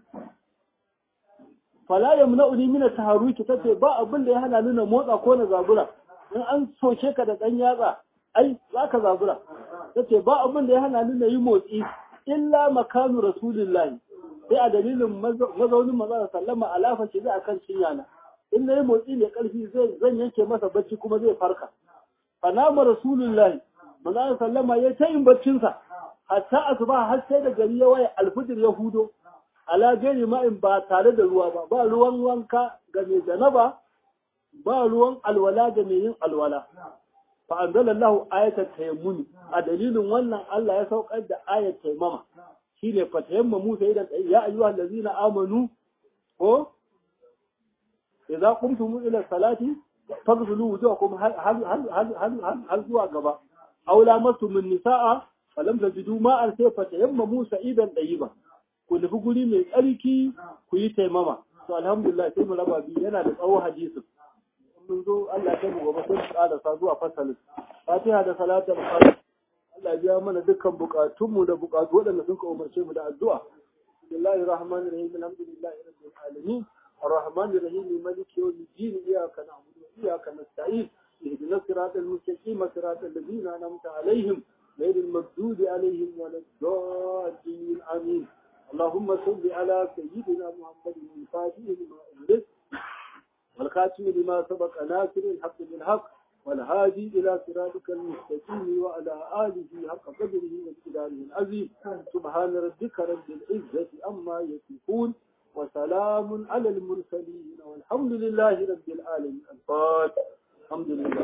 fala yamna uni min taharuki tace ba abin da ya hana ni na motsa ko na zabura in an soke ka da dan yatsa ai zaka zabura tace ba abin da ya hana ni na yi motsi illa makanu rasulillahi sai a dalilin mazaunin maza sallama alafa ce zai akan cinya na in na yi motsi mai karfi zan yanke masa bacci kuma zai farka fa nama rasulullahi manzo sallama ya ta yin baccinsa hatta asuba har sai da gari ya waye alfijir ya hudo ala gari ma'in ba tare da ruwa ba ba ruwan wanka ga mai janaba ba ruwan alwala ga mai yin alwala fa anzalallahu ayatat tayammuni a dalilin wannan Allah ya saukar da ayat tayammama shine fa tayammamu sai da ya ayyuhal ladzina amanu ko idza qumtum ila salati faghsilu wujuhakum hal hal hal hal hal zuwa gaba aw lamastum min nisaa falam tajidu ma'an sai fa tayammamu sa'idan dayiba ku nufi guri mai tsarki ku yi taimama to alhamdulillah sai mu raba biyu yana da tsawo hadisin mun zo Allah ya mu gobe sai mu ƙara zuwa fasalin fatiha da salatul fatiha Allah ya biya mana dukkan bukatunmu da bukatu waɗanda sun ka umarce mu da addu'a bismillahir rahmanir rahim alhamdulillahi rabbil alamin الرحمن الرحيم مالك يوم الدين إياك نعبد وإياك نستعين اهدنا الصراط المستقيم صراط الذين أنعمت عليهم غير المغضوب عليهم ولا الضالين آمين اللهم صل على سيدنا محمد الفاتح لما أغلق والخاتم لما سبق ناصر الحق بالحق والهادي إلى صراطك المستقيم وعلى آله حق قدره وامتداره العظيم سبحان ربك رب العزة أما يصفون وسلام على المرسلين والحمد لله رب العالمين الفاتح الحمد لله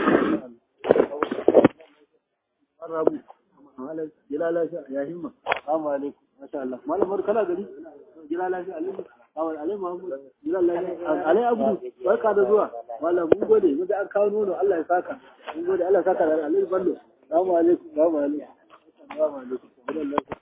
الرب جلال يا همة السلام عليكم ما شاء الله ما لمر كلا gari jira lafiya alaikum awal alai muhammad jira lafiya alai abu barka da zuwa mallam mun gode mun da an kawo nono Allah ya saka mun gode Allah ya saka da alai ballo assalamu alaikum assalamu alaikum assalamu alaikum